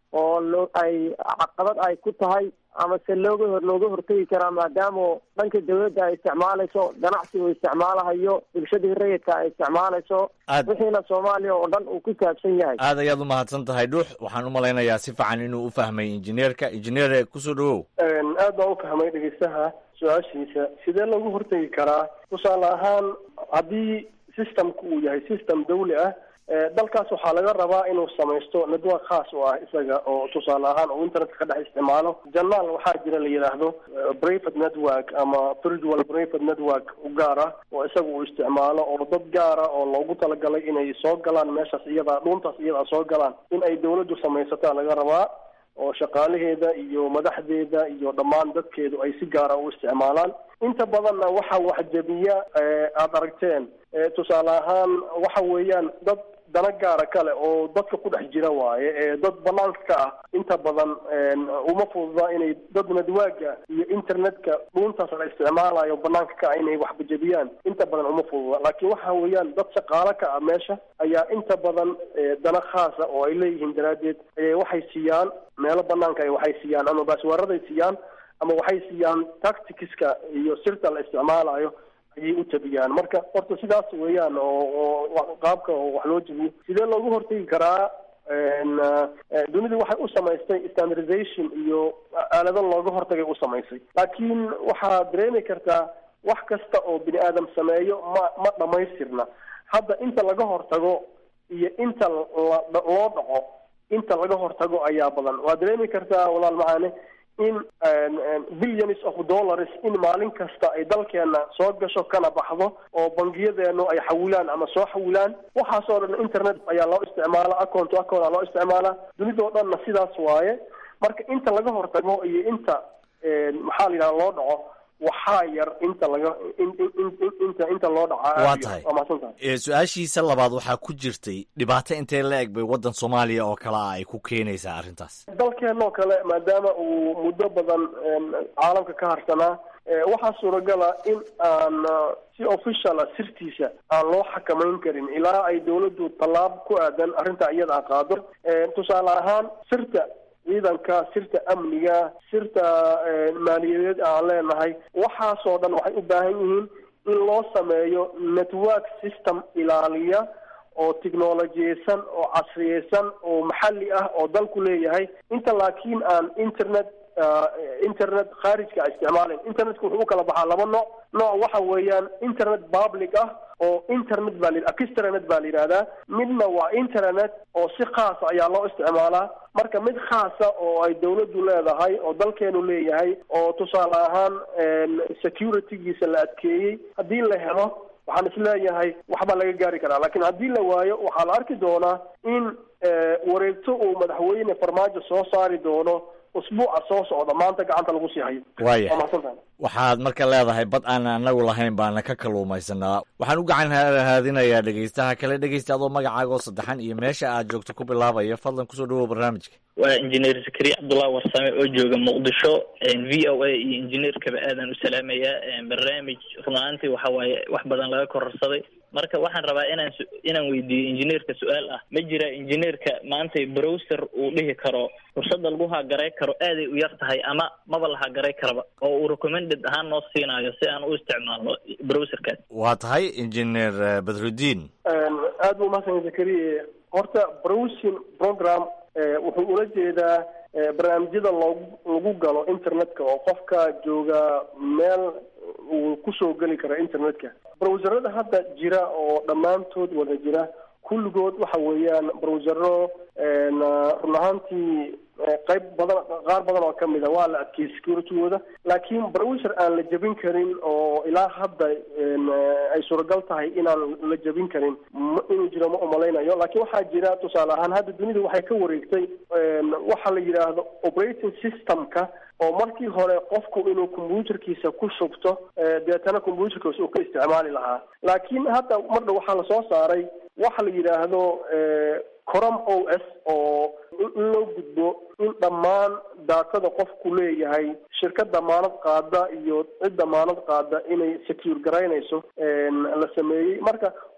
oo loo ay caqabad ay ku tahay ama se looga hor looga hortegi karaa maadaama dhanka dawladda ay isticmaalayso ganacsigu isticmaalahayo bulshadii rayidka ay isticmaalayso Aad- wixiina soomaaliya oo dhan uu ku saabsan yahay aad ayaad u mahadsan tahay dhuux waxaan u malaynayaa si fiican inuu u fahmay injineerka injineer kusoo dhawow aad baan u fahmay dhegeystaha su-aashiisa sidee loogu hortegi karaa tusaale ahaan haddii systemku uu yahay system dawli ah eh, dalkaas waxaa laga rabaa inuu samaysto network khaas u ah isaga oo tusaale ahaan uu internetka ka dhex isticmaalo janaal waxaa jira la yidhaahdo eh, private network ama virtual private network u gaar ah oo isaga uu isticmaalo oo dad gaara oo loogu talagalay inay soo galaan meeshaas iyadaa dhuuntaas iyadaa soo galaan in ay dawladdu samaysataa laga rabaa oo shaqaalaheeda iyo madaxdeeda iyo dhammaan dadkeedu ay si gaara u isticmaalaan inta badanna waxa waxjabiya eh, aada aragteen eh, tusaale ahaan waxa weeyaan dad dana gaara kale oo dadka ku dhex jira waaye ee dad banaanka ka ah inta badan een, uma fududa inay dad nadwaaga iyo internetka dhuuntaas la isticmaalayo banaanka ka ah inay waxbajabiyaan inta badan uma fududa laakiin waxa weeyaan dad shaqaalo ka ah meesha ayaa inta badan eh, dana khaasa oo ay leeyihiin daraaddeed ayay waxay siiyaan meelo banaanka ay waxay siiyaan ama baaswaaraday siiyaan ama waxay siiyaan tacticska iyo sirta la isticmaalayo ayay u tabiyaan marka horta sidaas weeyaan oo oo wa- qaabka oo wax loo jabiyo sidee loogu hortegi karaa een, eh, dunidu waxay u samaystay standardization iyo aalado looga hortagay u samaysay laakiin waxaad dareemi kartaa wax kasta oo bini aadam sameeyo ma ma dhamaystirna hadda inta laga hortago iyo inta la- loo dhaco inta laga hortago ayaa badan waad dareemi kartaa walaal macaane in billions of dollars in maalin kasta ay dalkeena soo gasho kana baxdo oo bangiyadeenu ay xawilaan ama soo xawilaan waxaasoo dhan internet ayaa loo isticmaala account to account aa loo isticmaalaa dunidoo dhanna sidaas waaye marka inta laga hortago iyo inta een, maxaa la yidhaha loo dhaco waxaa yar inta laga in- in- in- inta inta loo dhacaa Waa tahay. waa mahadsan tahay Ee, su-aashiisa labaad waxaa ku jirtay dhibaato intee la eg bay waddan soomaaliya oo kale ah ay ku keenaysaa arrintaas dalkeenoo kale maadaama uu muddo badan een, caalamka ka harsanaa ee, waxaa suuragala in aan uh, si officiala sirtiisa aan loo xakamayn karin ilaa ay dawladdu tallaab ku aadan arrinta iyada a qaado Ee, tusaale ahaan sirta ciidanka sirta amniga sirta ee, maaliyadeed aan leenahay waxaasoo dhan waxay u baahan yihiin in loo sameeyo network system ilaaliya oo tiknolojiyeysan oo casriyeysan oo maxalli ah oo dalku leeyahay inta laakiin aan internet ah, internet khaarijka isticmaalayn internetka wuxuu u kala baxaa laba nooc nooc waxa weeyaan internet public ah oo internet baa la extranet baa la yidhahdaa midna waa internet oo si khaasa ayaa loo isticmaalaa marka mid khaasa oo ay dawladdu leedahay oo dalkeenu leeyahay oo tusaale ahaan een, securitygiisa la adkeeyey haddii la helo waxaan isleeyahay waxbaa laga gaari karaa laakiin haddii la waayo waxaa la arki doonaa in eh, wareegto uu madaxweyne farmaajo soo saari doono usbuuca soo socda maanta gacanta lagu sii hayo Waaya. waa mahadsantahay waxaad marka leedahay bad aan anagu lahayn baana ka kalluumaysanaa waxaan u gacan haadinayaa dhegeystaha kale dhegeysta adoo magacaaga oo saddexan iyo meesha aad joogto ku bilaabaya fadlan kusoo dhawow barnaamijka waa injineer zakariya cabdullahi warsame oo jooga muqdisho v o a iyo injineerkaba aadan u salaamayaa barnaamij run ahaantii waxa waaye wax badan laga kororsaday marka waxaan rabaa inaan su- inaan weydiiyo injineerka su-aal ah ma jira injineerka maanta browser uu dhihi karo fursada lagu hagaray karo aaday u yar tahay ama maba la hagaray karaba oo uu recommended ahaan noo siinayo si aan u isticmaalno browserkaas waa tahay injineer eh, badrudiin Een, aad buu mahadsan zakariya horta browsing program eh, wuxuu ula jeedaa eh, barnaamijyada loogu lagu galo internetka oo qofka jooga meel uu kusoo geli karo internetka browserada hadda jira oo dhammaantood wada jira kulligood waxa weeyaan browsero een, ah, run ahaantii eh, qayb badan qaar badan oo kamid a waa la adkeeyey securitygooda laakiin browser aan la jebin karin oo ilaa hadda een, eh, ay suuragal tahay inaan la jebin karin ma- inuu jiro ma umalaynayo laakiin waxaa jira tusaale ahaan hadda dunidu waxay ka wareegtay een, waxa la yidhaahdo operating systemka oo markii hore qofku inuu computerkiisa ku shubto eh, deetana computerkiisa uu ka isticmaali lahaa laakiin hadda mardha waxaa lasoo saaray waxa la yidhaahdo eh, corom o s oo in in loo gudbo in dhammaan daatada qofku leeyahay shirkad damaanad qaada iyo cid damaanad qaada inay secure garaynayso een, la sameeyey marka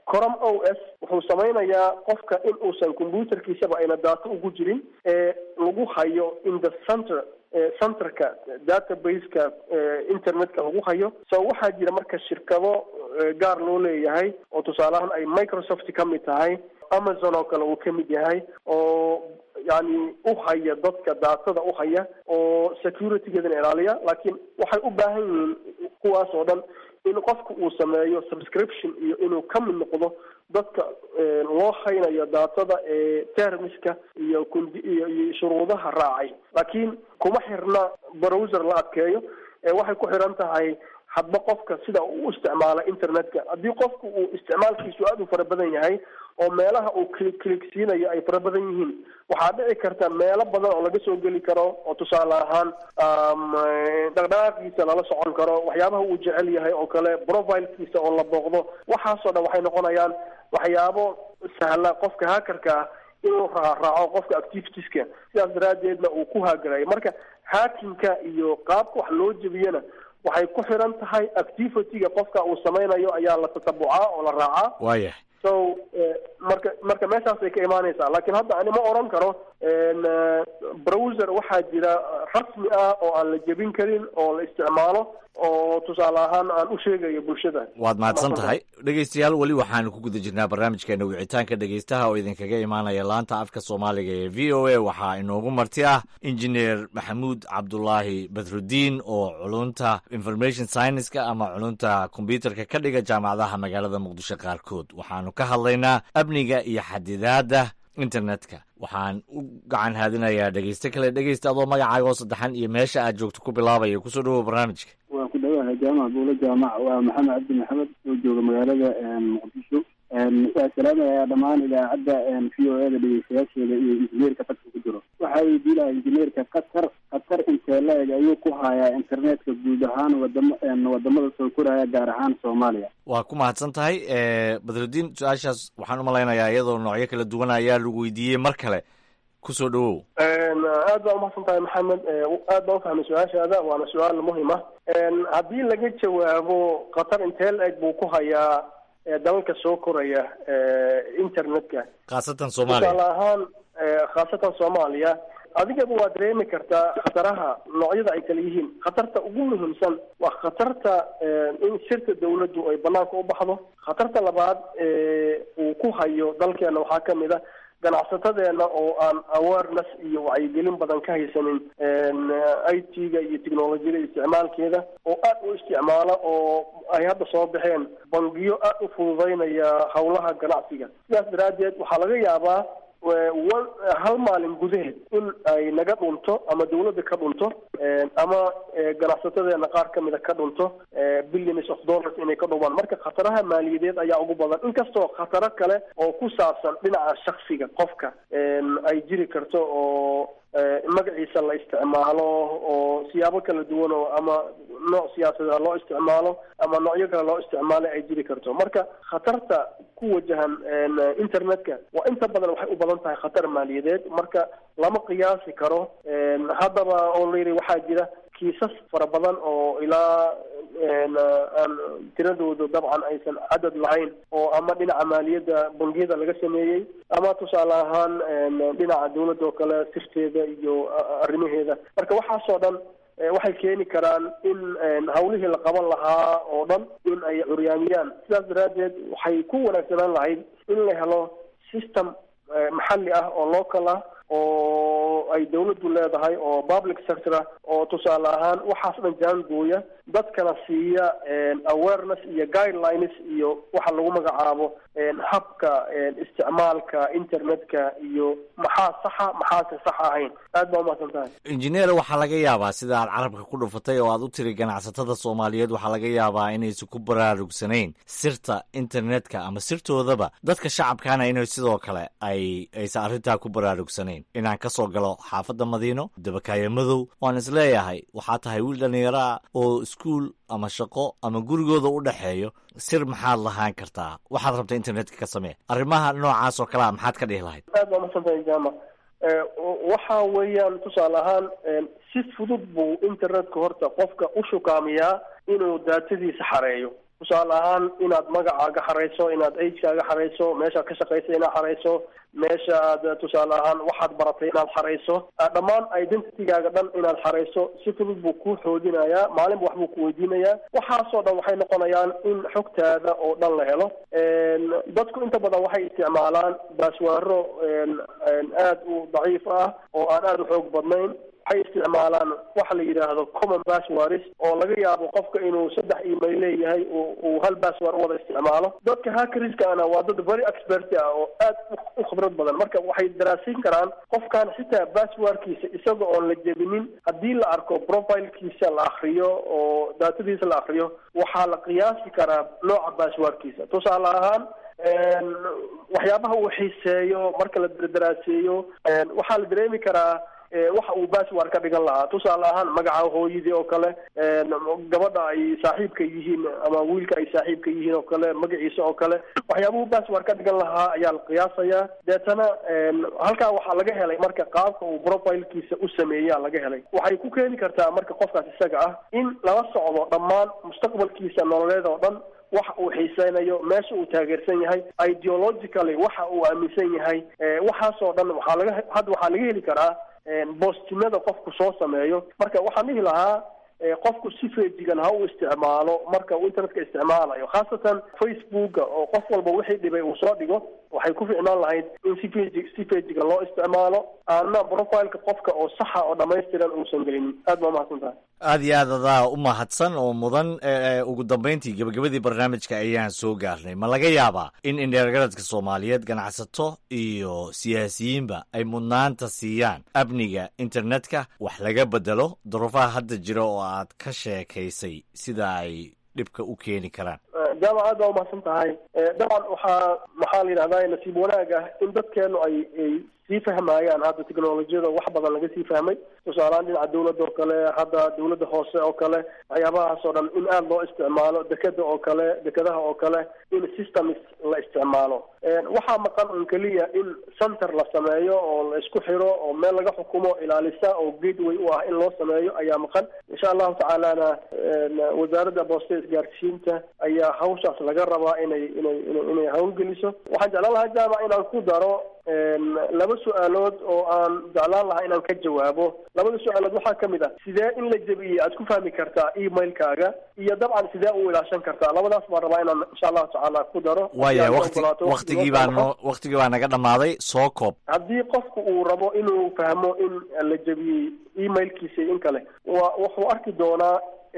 corom o s wuxuu samaynayaa qofka in uusan computerkiisaba ayna daato ugu jirin ee lagu hayo in the center centerka database-ka internetka lagu hayo so waxaa jira marka shirkado gaar loo leeyahay oo tusaaleahaan ay microsoft ka mid tahay amazon oo kale uu ka mid yahay oo yani u haya dadka daatada u haya oo securitygeedana ilaaliya laakiin waxay u baahan yihiin kuwaas oo dhan in qofku uu sameeyo subscription iyo inuu ka mid noqdo dadka loo haynayo daatada ee termiska iyo kundi iyo iyo shuruudaha raacay laakiin kuma xirna browser la adkeeyo waxay ku xiran tahay hadba qofka sida uu u isticmaala internetka haddii qofku uu isticmaalkiisu aada u fara badan yahay oo meelaha uu cli click siinayo ay fara badan yihiin waxaa dhici karta meelo badan oo laga soo geli karo oo tusaale ahaan dhaqdhaqaaqiisa lala socon karo waxyaabaha uu jecel yahay oo kale profilkiisa oo la booqdo waxaasoo dhan waxay noqonayaan waxyaabo sahla qofka hackerka ah inuu raaraaco qofka activitieska sidaas daraaddeedna uu ku haagarayo marka hakinka iyo qaabka wax loo jebiyana waxay ku xiran tahay activity-ga qofka uu samaynayo ayaa la tatabucaa oo la raacaa waayahay so marka marka meeshaasay ka imaanaysaa laakiin hadda ani ma oran karo browser waxaa jira rasmi ah oo aan la jebin karin oo la isticmaalo oo tusaale ahaan aan u sheegayo bulshada waad mahadsan tahay dhegeystayaal weli waxaanu ku guda jirnaa barnaamijkeena wicitaanka dhegeystaha oo idinkaga imaanaya laanta afka soomaaliga ee v o a waxaa inoogu marti ah injineer maxamuud cabdulaahi badrudiin oo culunta information scienceska ama culunta kombyuterka ka dhiga jaamacadaha magaalada muqdisho qaarkood waxaanu ka hadlaynaa amniga iyo xadidaadda internetka waxaan u gacan haadinayaa dhegeyste kale dhegeysta adoo magacaaga oo saddexan iyo meesha aad joogto ku bilaabaya kusoo dhawow barnaamijka waan ku dhawahay jaamac buulo jaamac waa maxamed cabdi maxamed oo jooga magaalada muqdisho waa salaamayaa dhammaan idaacadda v o eda dhegeystayaasheeda iyo injineerka dadka ku jiro waxaa weydiin lahaa injineerka qatar qatar intee la-eg ayuu ku hayaa internetka guud ahaan wadamo wadamada soo koraya gaar ahaan soomaaliya waa ku mahadsan tahay badrudiin su-aashaas waxaan u malaynayaa iyadoo noocyo kala duwan ayaa lagu weydiiyey mar kale kusoo dhawow aad baa umahadsan tahay maxamed aad baan ufahmay su-aashaada waana su-aal muhim ah haddii laga jawaabo qatar intee la-eg buu ku hayaa dalalka soo koraya internetka khaasatan soomaaliya tusaale ahaan khaasatan soomaaliya adigaba waa dareemi kartaa khataraha noocyada ay kala yihiin khatarta ugu muhiimsan waa khatarta in sirta dawladdu ay banaanka u baxdo khatarta labaad uu ku hayo dalkeena waxaa kamid a ganacsatadeena oo aan awareness iyo wacyigelin badan ka haysanin i t-ga iyo technolojiyada isticmaalkeeda oo aad u isticmaala oo ay hadda soo baxeen bangiyo aad u fududeynaya howlaha ganacsiga sidaas daraaddeed waxaa laga yaabaa hal maalin gudaheed in ay naga dhunto ama dawladda ka dhunto ama ganacsatadeena qaar kamida ka dhunto billions of dollars inay ka dhumaan marka khataraha maaliyadeed ayaa ugu badan inkastoo khataro kale oo ku saabsan dhinaca shaksiga qofka ay jiri karto oo magaciisa la isticmaalo oo siyaabo kala duwan oo ama nooc siyaasadeed loo isticmaalo ama noocyo kale loo isticmaalo ay jiri karto marka khatarta ku wajahan internetka waa inta badan waxay u badan tahay khatar maaliyadeed marka lama qiyaasi karo haddaba oo layidhi waxaa jira kiisas fara badan oo ilaa aan tiradooda dabcan aysan cadad lahayn oo ama dhinaca maaliyadda bangiyada laga sameeyey ama tusaale ahaan dhinaca dawladda oo kale sirteeda iyo arrimaheeda marka waxaasoo dhan waxay keeni karaan in hawlihii la qaban lahaa oo dhan in ay curyaamiyaan sidaas daraaddeed waxay ku wanaagsanaan lahayd in la helo system maxalli ah oo local ah oo ay dawladdu leedahay oo public sector ah oo tusaale ahaan waxaas dhan jaangooya dadkana siiya awareness iyo guidelines iyo waxa lagu magacaabo habka isticmaalka internetka iyo maxaa saxa maxaase sax ahayn aad baa umahadsan tahay injineer waxaa laga yaabaa sida aad carabka ku dhufatay oo aad u tiri ganacsatada soomaaliyeed waxaa laga yaabaa inaysan ku baraarugsanayn sirta internetka ama sirtoodaba dadka shacabkana inay sidoo kale ay aysan arrintaa ku baraarugsanayn inaan ka soo galo xaafadda madiino dabakaayo madow waan isleeyahay waxaa tahay wiil dhallinyaro ah oo iskuul ama shaqo ama gurigooda u dhexeeyo sir maxaad lahaan kartaa waxaad rabta internetka ka samee arrimaha noocaas oo kale a maxaad ka dhihi lahayd aad baa masantahay jama waxa weeyaan tusaale ahaan si fudud buu internetka horta qofka u shukaamiyaa inuu daatadiisa xareeyo tusaale ahaan inaad magacaaga xarayso inaad agekaaga xarayso meeshaad ka shaqaysa inaad xarayso meesha aad tusaale ahaan waxaad baratay inaad xarayso dhammaan identitygaaga dhan inaad xarayso si fudud buu kuu xoojinayaa maalinba wax buu ku weydiinayaa waxaasoo dhan waxay noqonayaan in xogtaada oo dhan la helo dadku inta badan waxay isticmaalaan baaswaaro aad u daciif ah oo aan aada u xoog badnayn waxay isticmaalaan waxa la yidhaahdo common passwords oo laga yaabo qofka inuu saddex email leeyahay uu hal password u wada isticmaalo dadka hackerskana waa dad very expert ah oo aad u khibrad badan marka waxay daraasin karaan qofkan xitaa passwordkiisa isaga oon la jebinin haddii la arko profilkiisa la akriyo oo daatadiisa la akriyo waxaa la qiyaasi karaa nooca passwordkiisa tusaale ahaan waxyaabaha uu xiiseeyo marka la daraaseeyo waxaa la dareemi karaa waxa uu password ka dhigan lahaa tusaale ahaan magaca hooyadii oo kale gabadha ay saaxiibka yihiin ama wiilka ay saaxiibka yihiin oo kale magaciisa oo kale waxyaabuhu password ka dhigan lahaa ayaa la qiyaasayaa deetana halkaa waxaa laga helay marka qaabka uu profilkiisa u sameeyaa laga helay waxay ku keeni kartaa marka qofkaas isaga ah in lala socdo dhammaan mustaqbalkiisa nololeed oo dhan waxa uu xiiseynayo meesha uu taageersan yahay ideologically waxa uu aaminsan yahay waxaasoo dhan waxaa laga hadda waxaa laga heli karaa boostinada qofku soo sameeyo marka waxaan dhihi lahaa qofku si feejigan ha u isticmaalo marka uu internetka isticmaalayo khaasatan facebooka oo qof walba wixii dhibay uu soo dhigo waxay ku ficnaan lahayd in si feji si feejigan loo isticmaalo aana profileka qofka oo saxa oo dhamaystiran uusan gelinin aad baa umahadsan tahay aad iyo aad adaa u mahadsan oo mudan ugu dambayntii gebagabadii barnaamijka ayaan soo gaarnay ma laga yaabaa in indheergaradka soomaaliyeed ganacsato iyo siyaasiyiinba ay mudnaanta siiyaan amniga internetka wax laga bedelo duruufaha hadda jira oo aad ka sheekaysay sida ay dhibka u keeni karaan jaamac aad baa umahadsan tahay dabcan waxaa maxaa la yidhahdaa nasiib wanaag ah in dadkeenu ay ay sii fahmayaan hadda technolojiyada wax badan laga sii fahmay tusaalehaan dhinaca dawladda oo kale hadda dawladda hoose oo kale waxyaabahaas oo dhan in aada loo isticmaalo dekeda oo kale dekadaha oo kale in systems la isticmaalo waxaa maqan un keliya in center la sameeyo oo la isku xiro oo meel laga xukumo ilaalisa oo gateway u ah in loo sameeyo ayaa maqan insha allahu tacaalana wasaaradda booste isgaarsiinta ayaa hawshaas laga rabaa inay inay inay hawlgeliso waxaan jeclaan lahaa jaamac inaan ku daro laba su-aalood oo aan jeclaan lahaa inaan ka jawaabo labada su-aalood waxaa ka mid ah sidee in la jebiyey aad ku fahmi kartaa emailkaaga iyo dabcan sidee u ilaashan kartaa labadaas baan rabaa inaan insha allahu tacaala ku daro waaya wati waktigii baa no waktigii baa naga dhammaaday soo koob haddii qofku uu rabo inuu fahmo in la jebiyey emailkiisa in kale wa wuxuu arki doonaa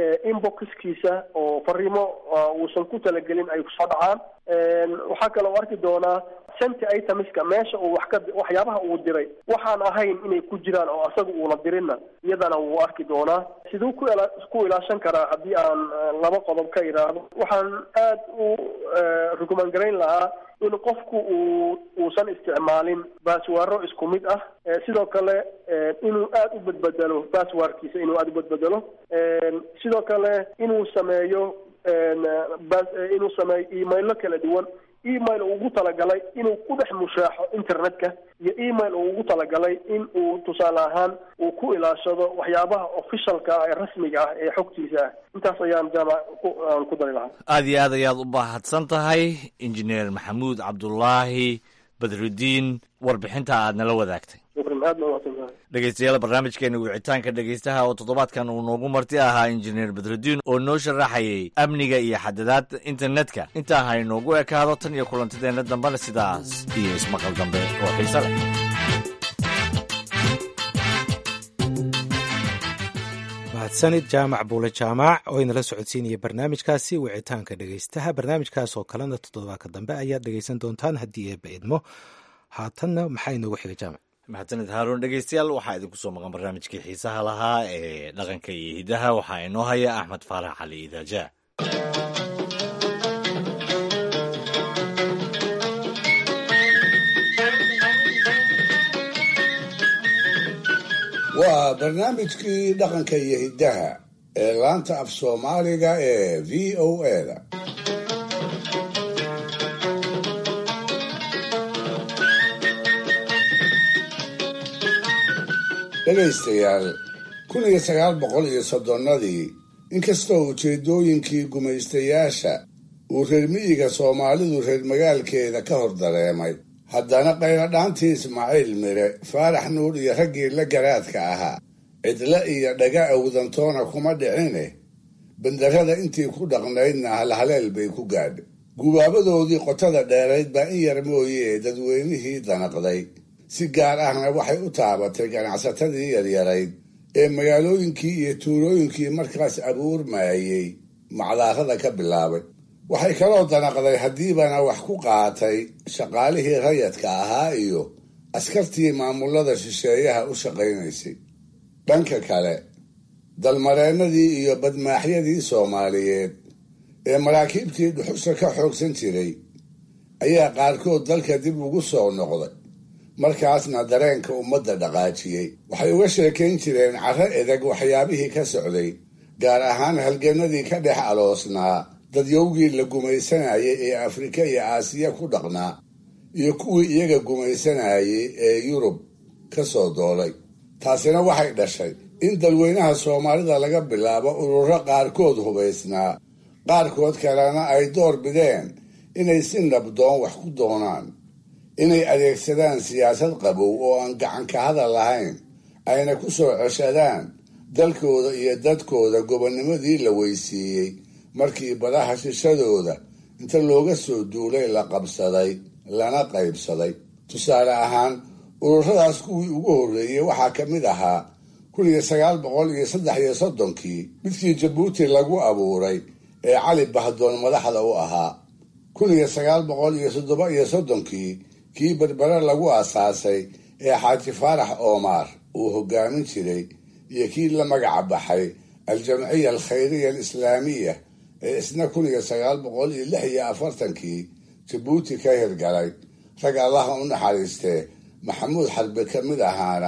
inboxkiisa oo fariimo uusan ku talagelin ay kusoo dhacaan waxaa kale u arki doonaa senti itemiska meesha uu wax ka waxyaabaha uu diray waxaan ahayn inay ku jiraan oo asaga uuna dirinna iyadana wuu arki doonaa siduu ku ila ku ilaashan karaa haddii aan laba qodob ka idhaahdo waxaan aad u rukuman garayn lahaa in qofku uu uusan isticmaalin baaswaaro isku mid ah sidoo kale inuu aada u badbedelo baaswaarkiisa inuu aada u badbedelo sidoo kale inuu sameeyo inuu sameeyo emailo kala duwan email uu ugu talagalay inuu ku dhex mushaaxo internetka iyo email uu ugu talagalay in uu tusaale ahaan uu ku ilaashado waxyaabaha officialka ah ee rasmiga ah ee xogtiisa ah intaas ayaan jaamac aan ku dari lahaa aad iyo aad ayaad u mahadsan tahay injineer maxamuud cabdulaahi badrudiin warbixinta aad nala wadaagtay dhegeystayaal barnaamijkeena wicitaanka dhegeystaha oo toddobaadkan uu noogu marti ahaa injineer badrudiin oo noo sharaxayay amniga iyo xadadaadda internetka intaa ha inoogu ekaado tan iyo kulantideenna dambena sidaas iyo ismaqal dambe oo xiise leh mahadsanid jaamac buule jaamac oo inala socodsiinaya barnaamijkaasi wicitaanka dhegeystaha barnaamijkaas oo kalena toddobaadka dambe ayaad dhegeysan doontaan haddii eeba idmo haatanna maxaa inoogu xiga jaamac mahadsanid haaruun dhegeystayaal waxaa idinku soo maqan barnaamijkii xiisaha lahaa ee dhaqanka iyo hidaha waxaa inoo haya axmed faarax cali idaaja waa barnaamijkii dhaqanka iyo hiddaha ee laanta af soomaaliga ee v o eda dhegaystayaal kun iyo sagaal boqol iyo soddonnadii inkastoo ujeeddooyinkii gumaystayaasha uu reer miyiga soomaalidu reer magaalkeeda ka hor dareemay haddana qayladhaantii ismaaciil mire faarax nuur iyo raggii la garaadka ahaa cidle iyo dhaga awdantoona kuma dhicine bandarrada intii ku dhaqnaydna halhaleel bay ku gaadhay gubaabadoodii qotada dheerayd baa in yar mooyee dadweynihii danaqday si gaar ahna waxay u taabatay ganacsatadii yaryarayd ee magaalooyinkii iyo tuulooyinkii markaas abuurmaayey macdaarada ka bilaabay waxay kaloo danaqday haddiibana wax ku qaatay shaqaalihii rayadka ahaa iyo askartii maamulada shisheeyaha u shaqaynaysay dhanka kale dalmareennadii iyo badmaaxyadii soomaaliyeed ee maraakiibtii dhuxusha ka xoogsan jiray ayaa qaarkood dalka dib ugu soo noqday markaasna dareenka ummadda dhaqaajiyey waxay uga sheekayn jireen carro edeg waxyaabihii ka socday gaar ahaan halgannadii ka dhex aloosnaa dadyowgii la gumaysanayay ee afrika iyo aasiya ku dhaqnaa iyo kuwii iyaga gumaysanayay ee yurub ka soo doolay taasina waxay dhashay in dalweynaha soomaalida laga bilaabo ururo qaarkood hubaysnaa qaarkood kalena ay door bideen inay si nabdoon wax ku doonaan inay adeegsadaan siyaasad qabow oo aan gacan ka hadal lahayn ayna ku soo ceshadaan dalkooda iyo dadkooda gobonnimadii la weysiiyey markii badaha shishadooda inta looga soo duulay la qabsaday lana qaybsaday tusaale ahaan ururadaas kuwii ugu horreeyey waxaa ka mid ahaa kun iyo sagaal boqol iyo saddex iyo soddonkii midkii jabuuti lagu abuuray ee cali bahdoon madaxda u ahaa kun iyo sagaal boqol iyo toddoba iyo soddonkii kii berbere lagu aasaasay ee xaaji faarax oomaar uu hogaamin jiray iyo kii la magaca baxay aljamciya alkhayriya alislaamiya ee isna kun iyo sagaal boqol iyo lix iyo afartankii jabuuti ka hirgalay rag allaha u naxariistee maxamuud xarbe ka mid ahaana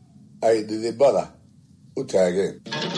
ay dhidibada u taageen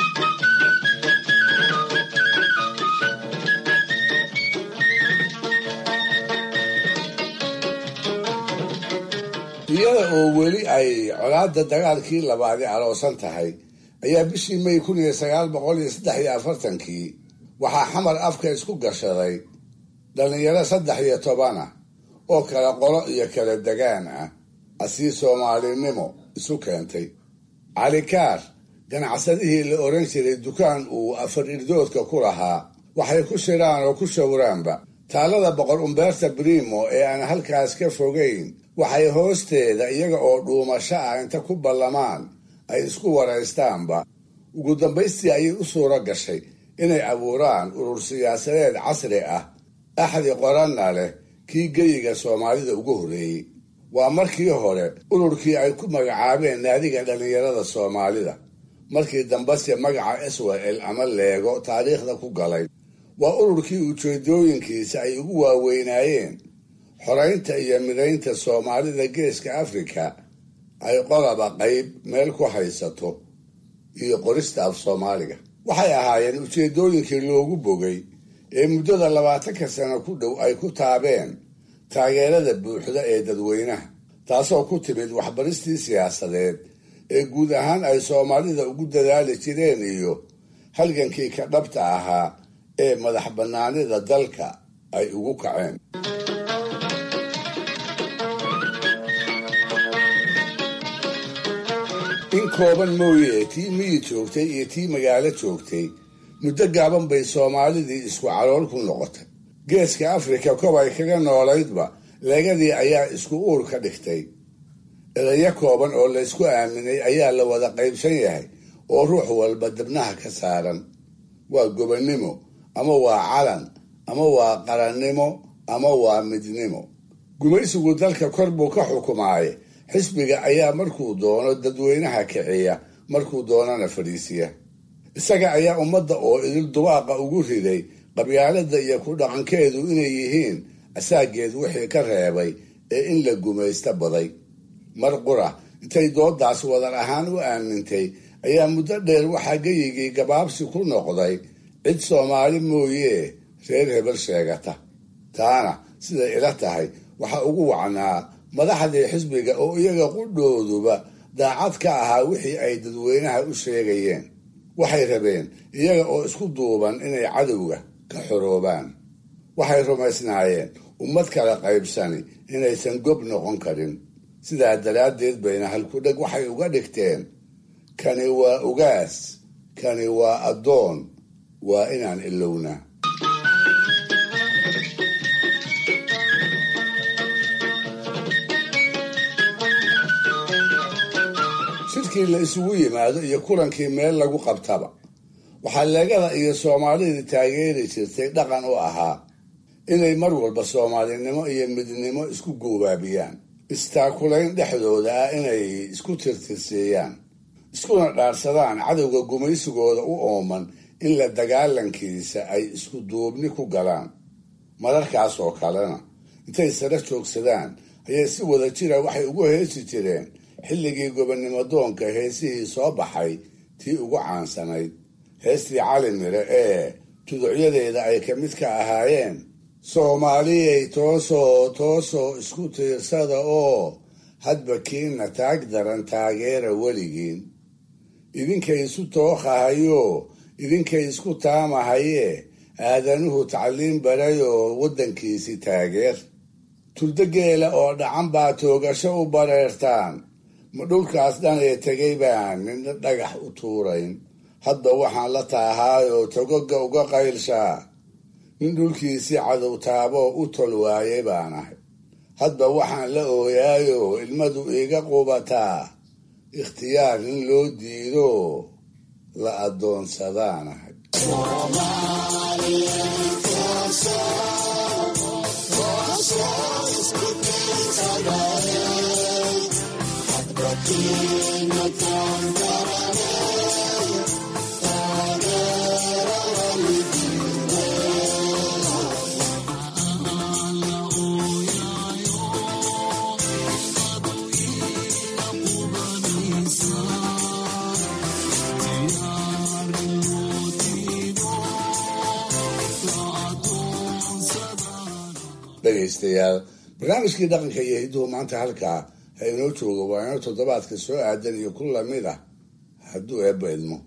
iyada oo weli ay colaadda dagaalkii labaadi aloosan tahay ayaa bishii may kun iyo sagaal boqol iyo saddex iyo afartankii waxaa xamar afka isku gashaday dhallinyaro saddex iyo toban ah oo kala qolo iyo kala degaan ah asii soomaalinimo isu keentay calikaar ganacsadihii la oran jiray dukaan uu afar irdoodka ku lahaa waxay ku shiraan oo ku shawraanba taalada boqor umbeerta brimo ee aan halkaas ka fogayn waxay hoosteeda iyaga oo dhuumasho ah inta ku ballamaan ay isku waraystaanba ugu dambaystii ayay u suuro gashay inay abuuraan urur siyaasadeed casri ah axdi qoranna leh kii geyiga soomaalida ugu horreeyey waa markii hore ururkii ay ku magacaabeen naadiga dhallinyarada soomaalida markii dambese magaca swel ama leego taariikhda ku galay waa ururkii ujeedooyinkiisa ay ugu waaweynaayeen xoraynta iyo midaynta soomaalida geeska afrika ay qodaba qayb meel ku haysato iyo qorista af soomaaliga waxay ahaayeen ujeedooyinkii loogu bogay ee muddada labaatanka sano ku dhow ay ku taabeen taageerada buuxda ee dadweynaha taasoo ku timid waxbaristii siyaasadeed ee guud ahaan ay soomaalida ugu dadaali jireen iyo halgankii ka dhabta ahaa ee madax bannaanida dalka ay ugu kaceen in kooban mooye tii miyi joogtay iyo tii magaalo joogtay muddo gaaban bay soomaalidii isku calool ku noqotay geeska afrika kobay kaga noolaydba leegadii ayaa isku uur ka dhigtay edayo kooban oo laysku aaminay ayaa la wada qaybsan yahay oo ruux walba dibnaha ka saaran waa gobonnimo ama waa calan ama waa qarannimo ama waa midnimo gumaysigu dalka kor buu ka xukumaaye xisbiga ayaa markuu doono dadweynaha kiciya markuu doonana fadhiisiya isaga ayaa ummadda oo idil dubaaqa ugu riday qabyaalada iyo ku dhaqankeedu inay yihiin asaageed wixii ka reebay ee in la gumaysta baday mar qura intay doodaas wadar ahaan u aamintay ayaa muddo dheer waxaa geyigii gabaabsi ku noqday cid soomaali mooyee reer hebel sheegata taana siday ila tahay waxa ugu wacnaa madaxdii xisbiga oo iyaga qudhooduba daacad ka ahaa wixii ay dadweynaha u sheegayeen waxay rabeen iyaga oo isku duuban inay cadowga ka xoroobaan waxay rumaysnaayeen ummad kala qaybsani inaysan gob noqon karin sidaa daraaddeed bayna halkudheg waxay uga dhigteen kani waa ugaas kani waa addoon waa inaan ilownaa shirkii la isugu yimaado iyo kulankii meel lagu qabtaba waxaa leegada iyo soomaalidii taageeri jirtay dhaqan u ahaa inay mar walba soomaalinimo iyo midnimo isku goobaabiyaan istaakulayn dhexdooda ah inay isku tirtirsiiyaan iskuna dhaarsadaan cadowga gumaysigooda u ooman in la dagaalankiisa ay isku duubni ku galaan mararkaas oo kalena intay sare joogsadaan ayay si wada jira waxay ugu heesi jireen xilligii gobonnimo doonka heesihii soo baxay tii ugu caansanayd heestii cali mire ee tuducyadeeda ay ka mid ka ahaayeen soomaaliyay toosoo toosoo isku tiirsada oo hadba kiina taag daran taageera weligiin idinkay isu tooqahayo idinkay isku taamahaye aadanuhu tacliin barayoo waddankiisi taageer turdogeela oo dhacan baa toogasho u bareertaan ma dhulkaas dhanee tegay baan midna dhagax u tuurayn hadda waxaan la taahaayoo togoga uga qaylshaa nin dhulkiisii cadow taaboo u tol waayay baan ahay hadba waxaan la ooyaayoo ilmadu iiga qubataa ikhtiyaar in loo diido la addoonsadaan ahay dhegaystayaal barnaamijkii dhaqanka iyo hidduhu maanta halkaa ha inoo joogo waa inoo toddobaadka soo aadan iyo ku lamid ah hadduu eebba idmo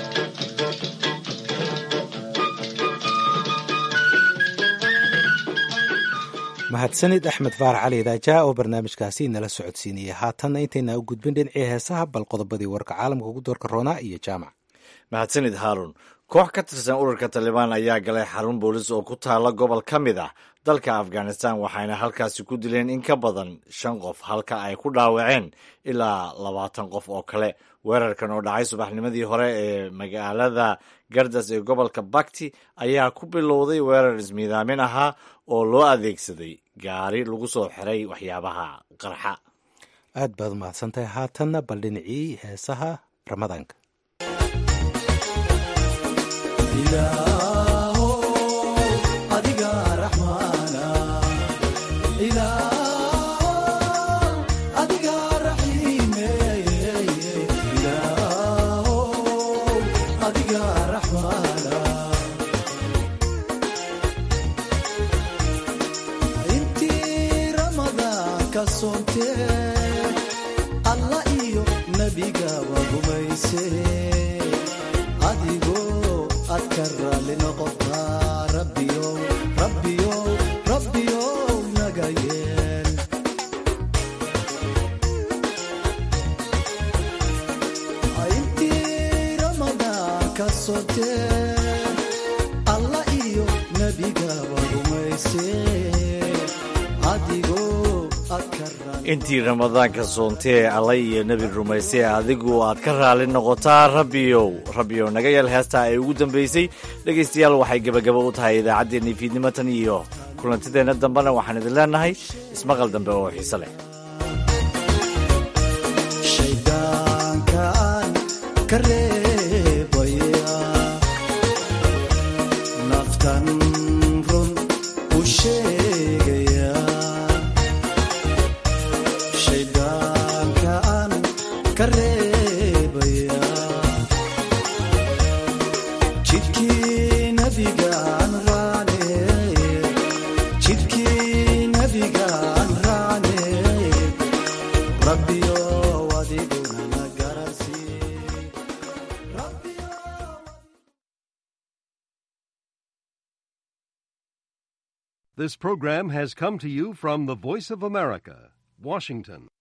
mahadsanid axmed faarax cali daajaa oo barnaamijkaasi nala socodsiinaya haatanna intayna u gudbin dhinacii heesaha bal qodobadii warka caalamka ugu doorka roonaa iyo jaamac mahadsanid haarun koox ka tirsan ururka talibaan ayaa galay xarun boolis oo ku taala gobol ka mid ah dalka afghanistan waxayna halkaasi ku dileen in ka badan shan qof halka ay ku dhaawaceen ilaa labaatan qof oo kale weerarkan oo dhacay subaxnimadii hore ee magaalada gardas ee gobolka bakti ayaa ku bilowday weerar ismiidaamin ahaa oo loo adeegsaday gaari lagu soo xiray waxyaabaha qarxa aad baad umahadsantahay haatanna bal dhinacii heesaha ramadaanka alla iyo nebiga wagumayse adigoo ad ka raalli noqotaa rabbiyow rabbiyow rabbiyow naga yeel intii ramadaan ka sotee alla iyo nebiga wagumayse adigoo intii ramadaanka soontee allay iyo nebi rumaysay adigu aad ka raali noqotaa rabbiyow rabbiyow naga yeel heestaa ay ugu dambaysay dhegaystayaal waxay gebagaba u tahay idaacaddeenii fiidnimo tan iyo kulantideenna dambena waxaan idin leenahay ismaqal dambe oo xiise leh shaydaankaan ka reebaya naftan run u sheegaya shaydaankaan ka reebaya jidkii nabigaan raane jidkii nabigaan raane rabbiyo adiguna This program has come to you from the Voice of America, Washington.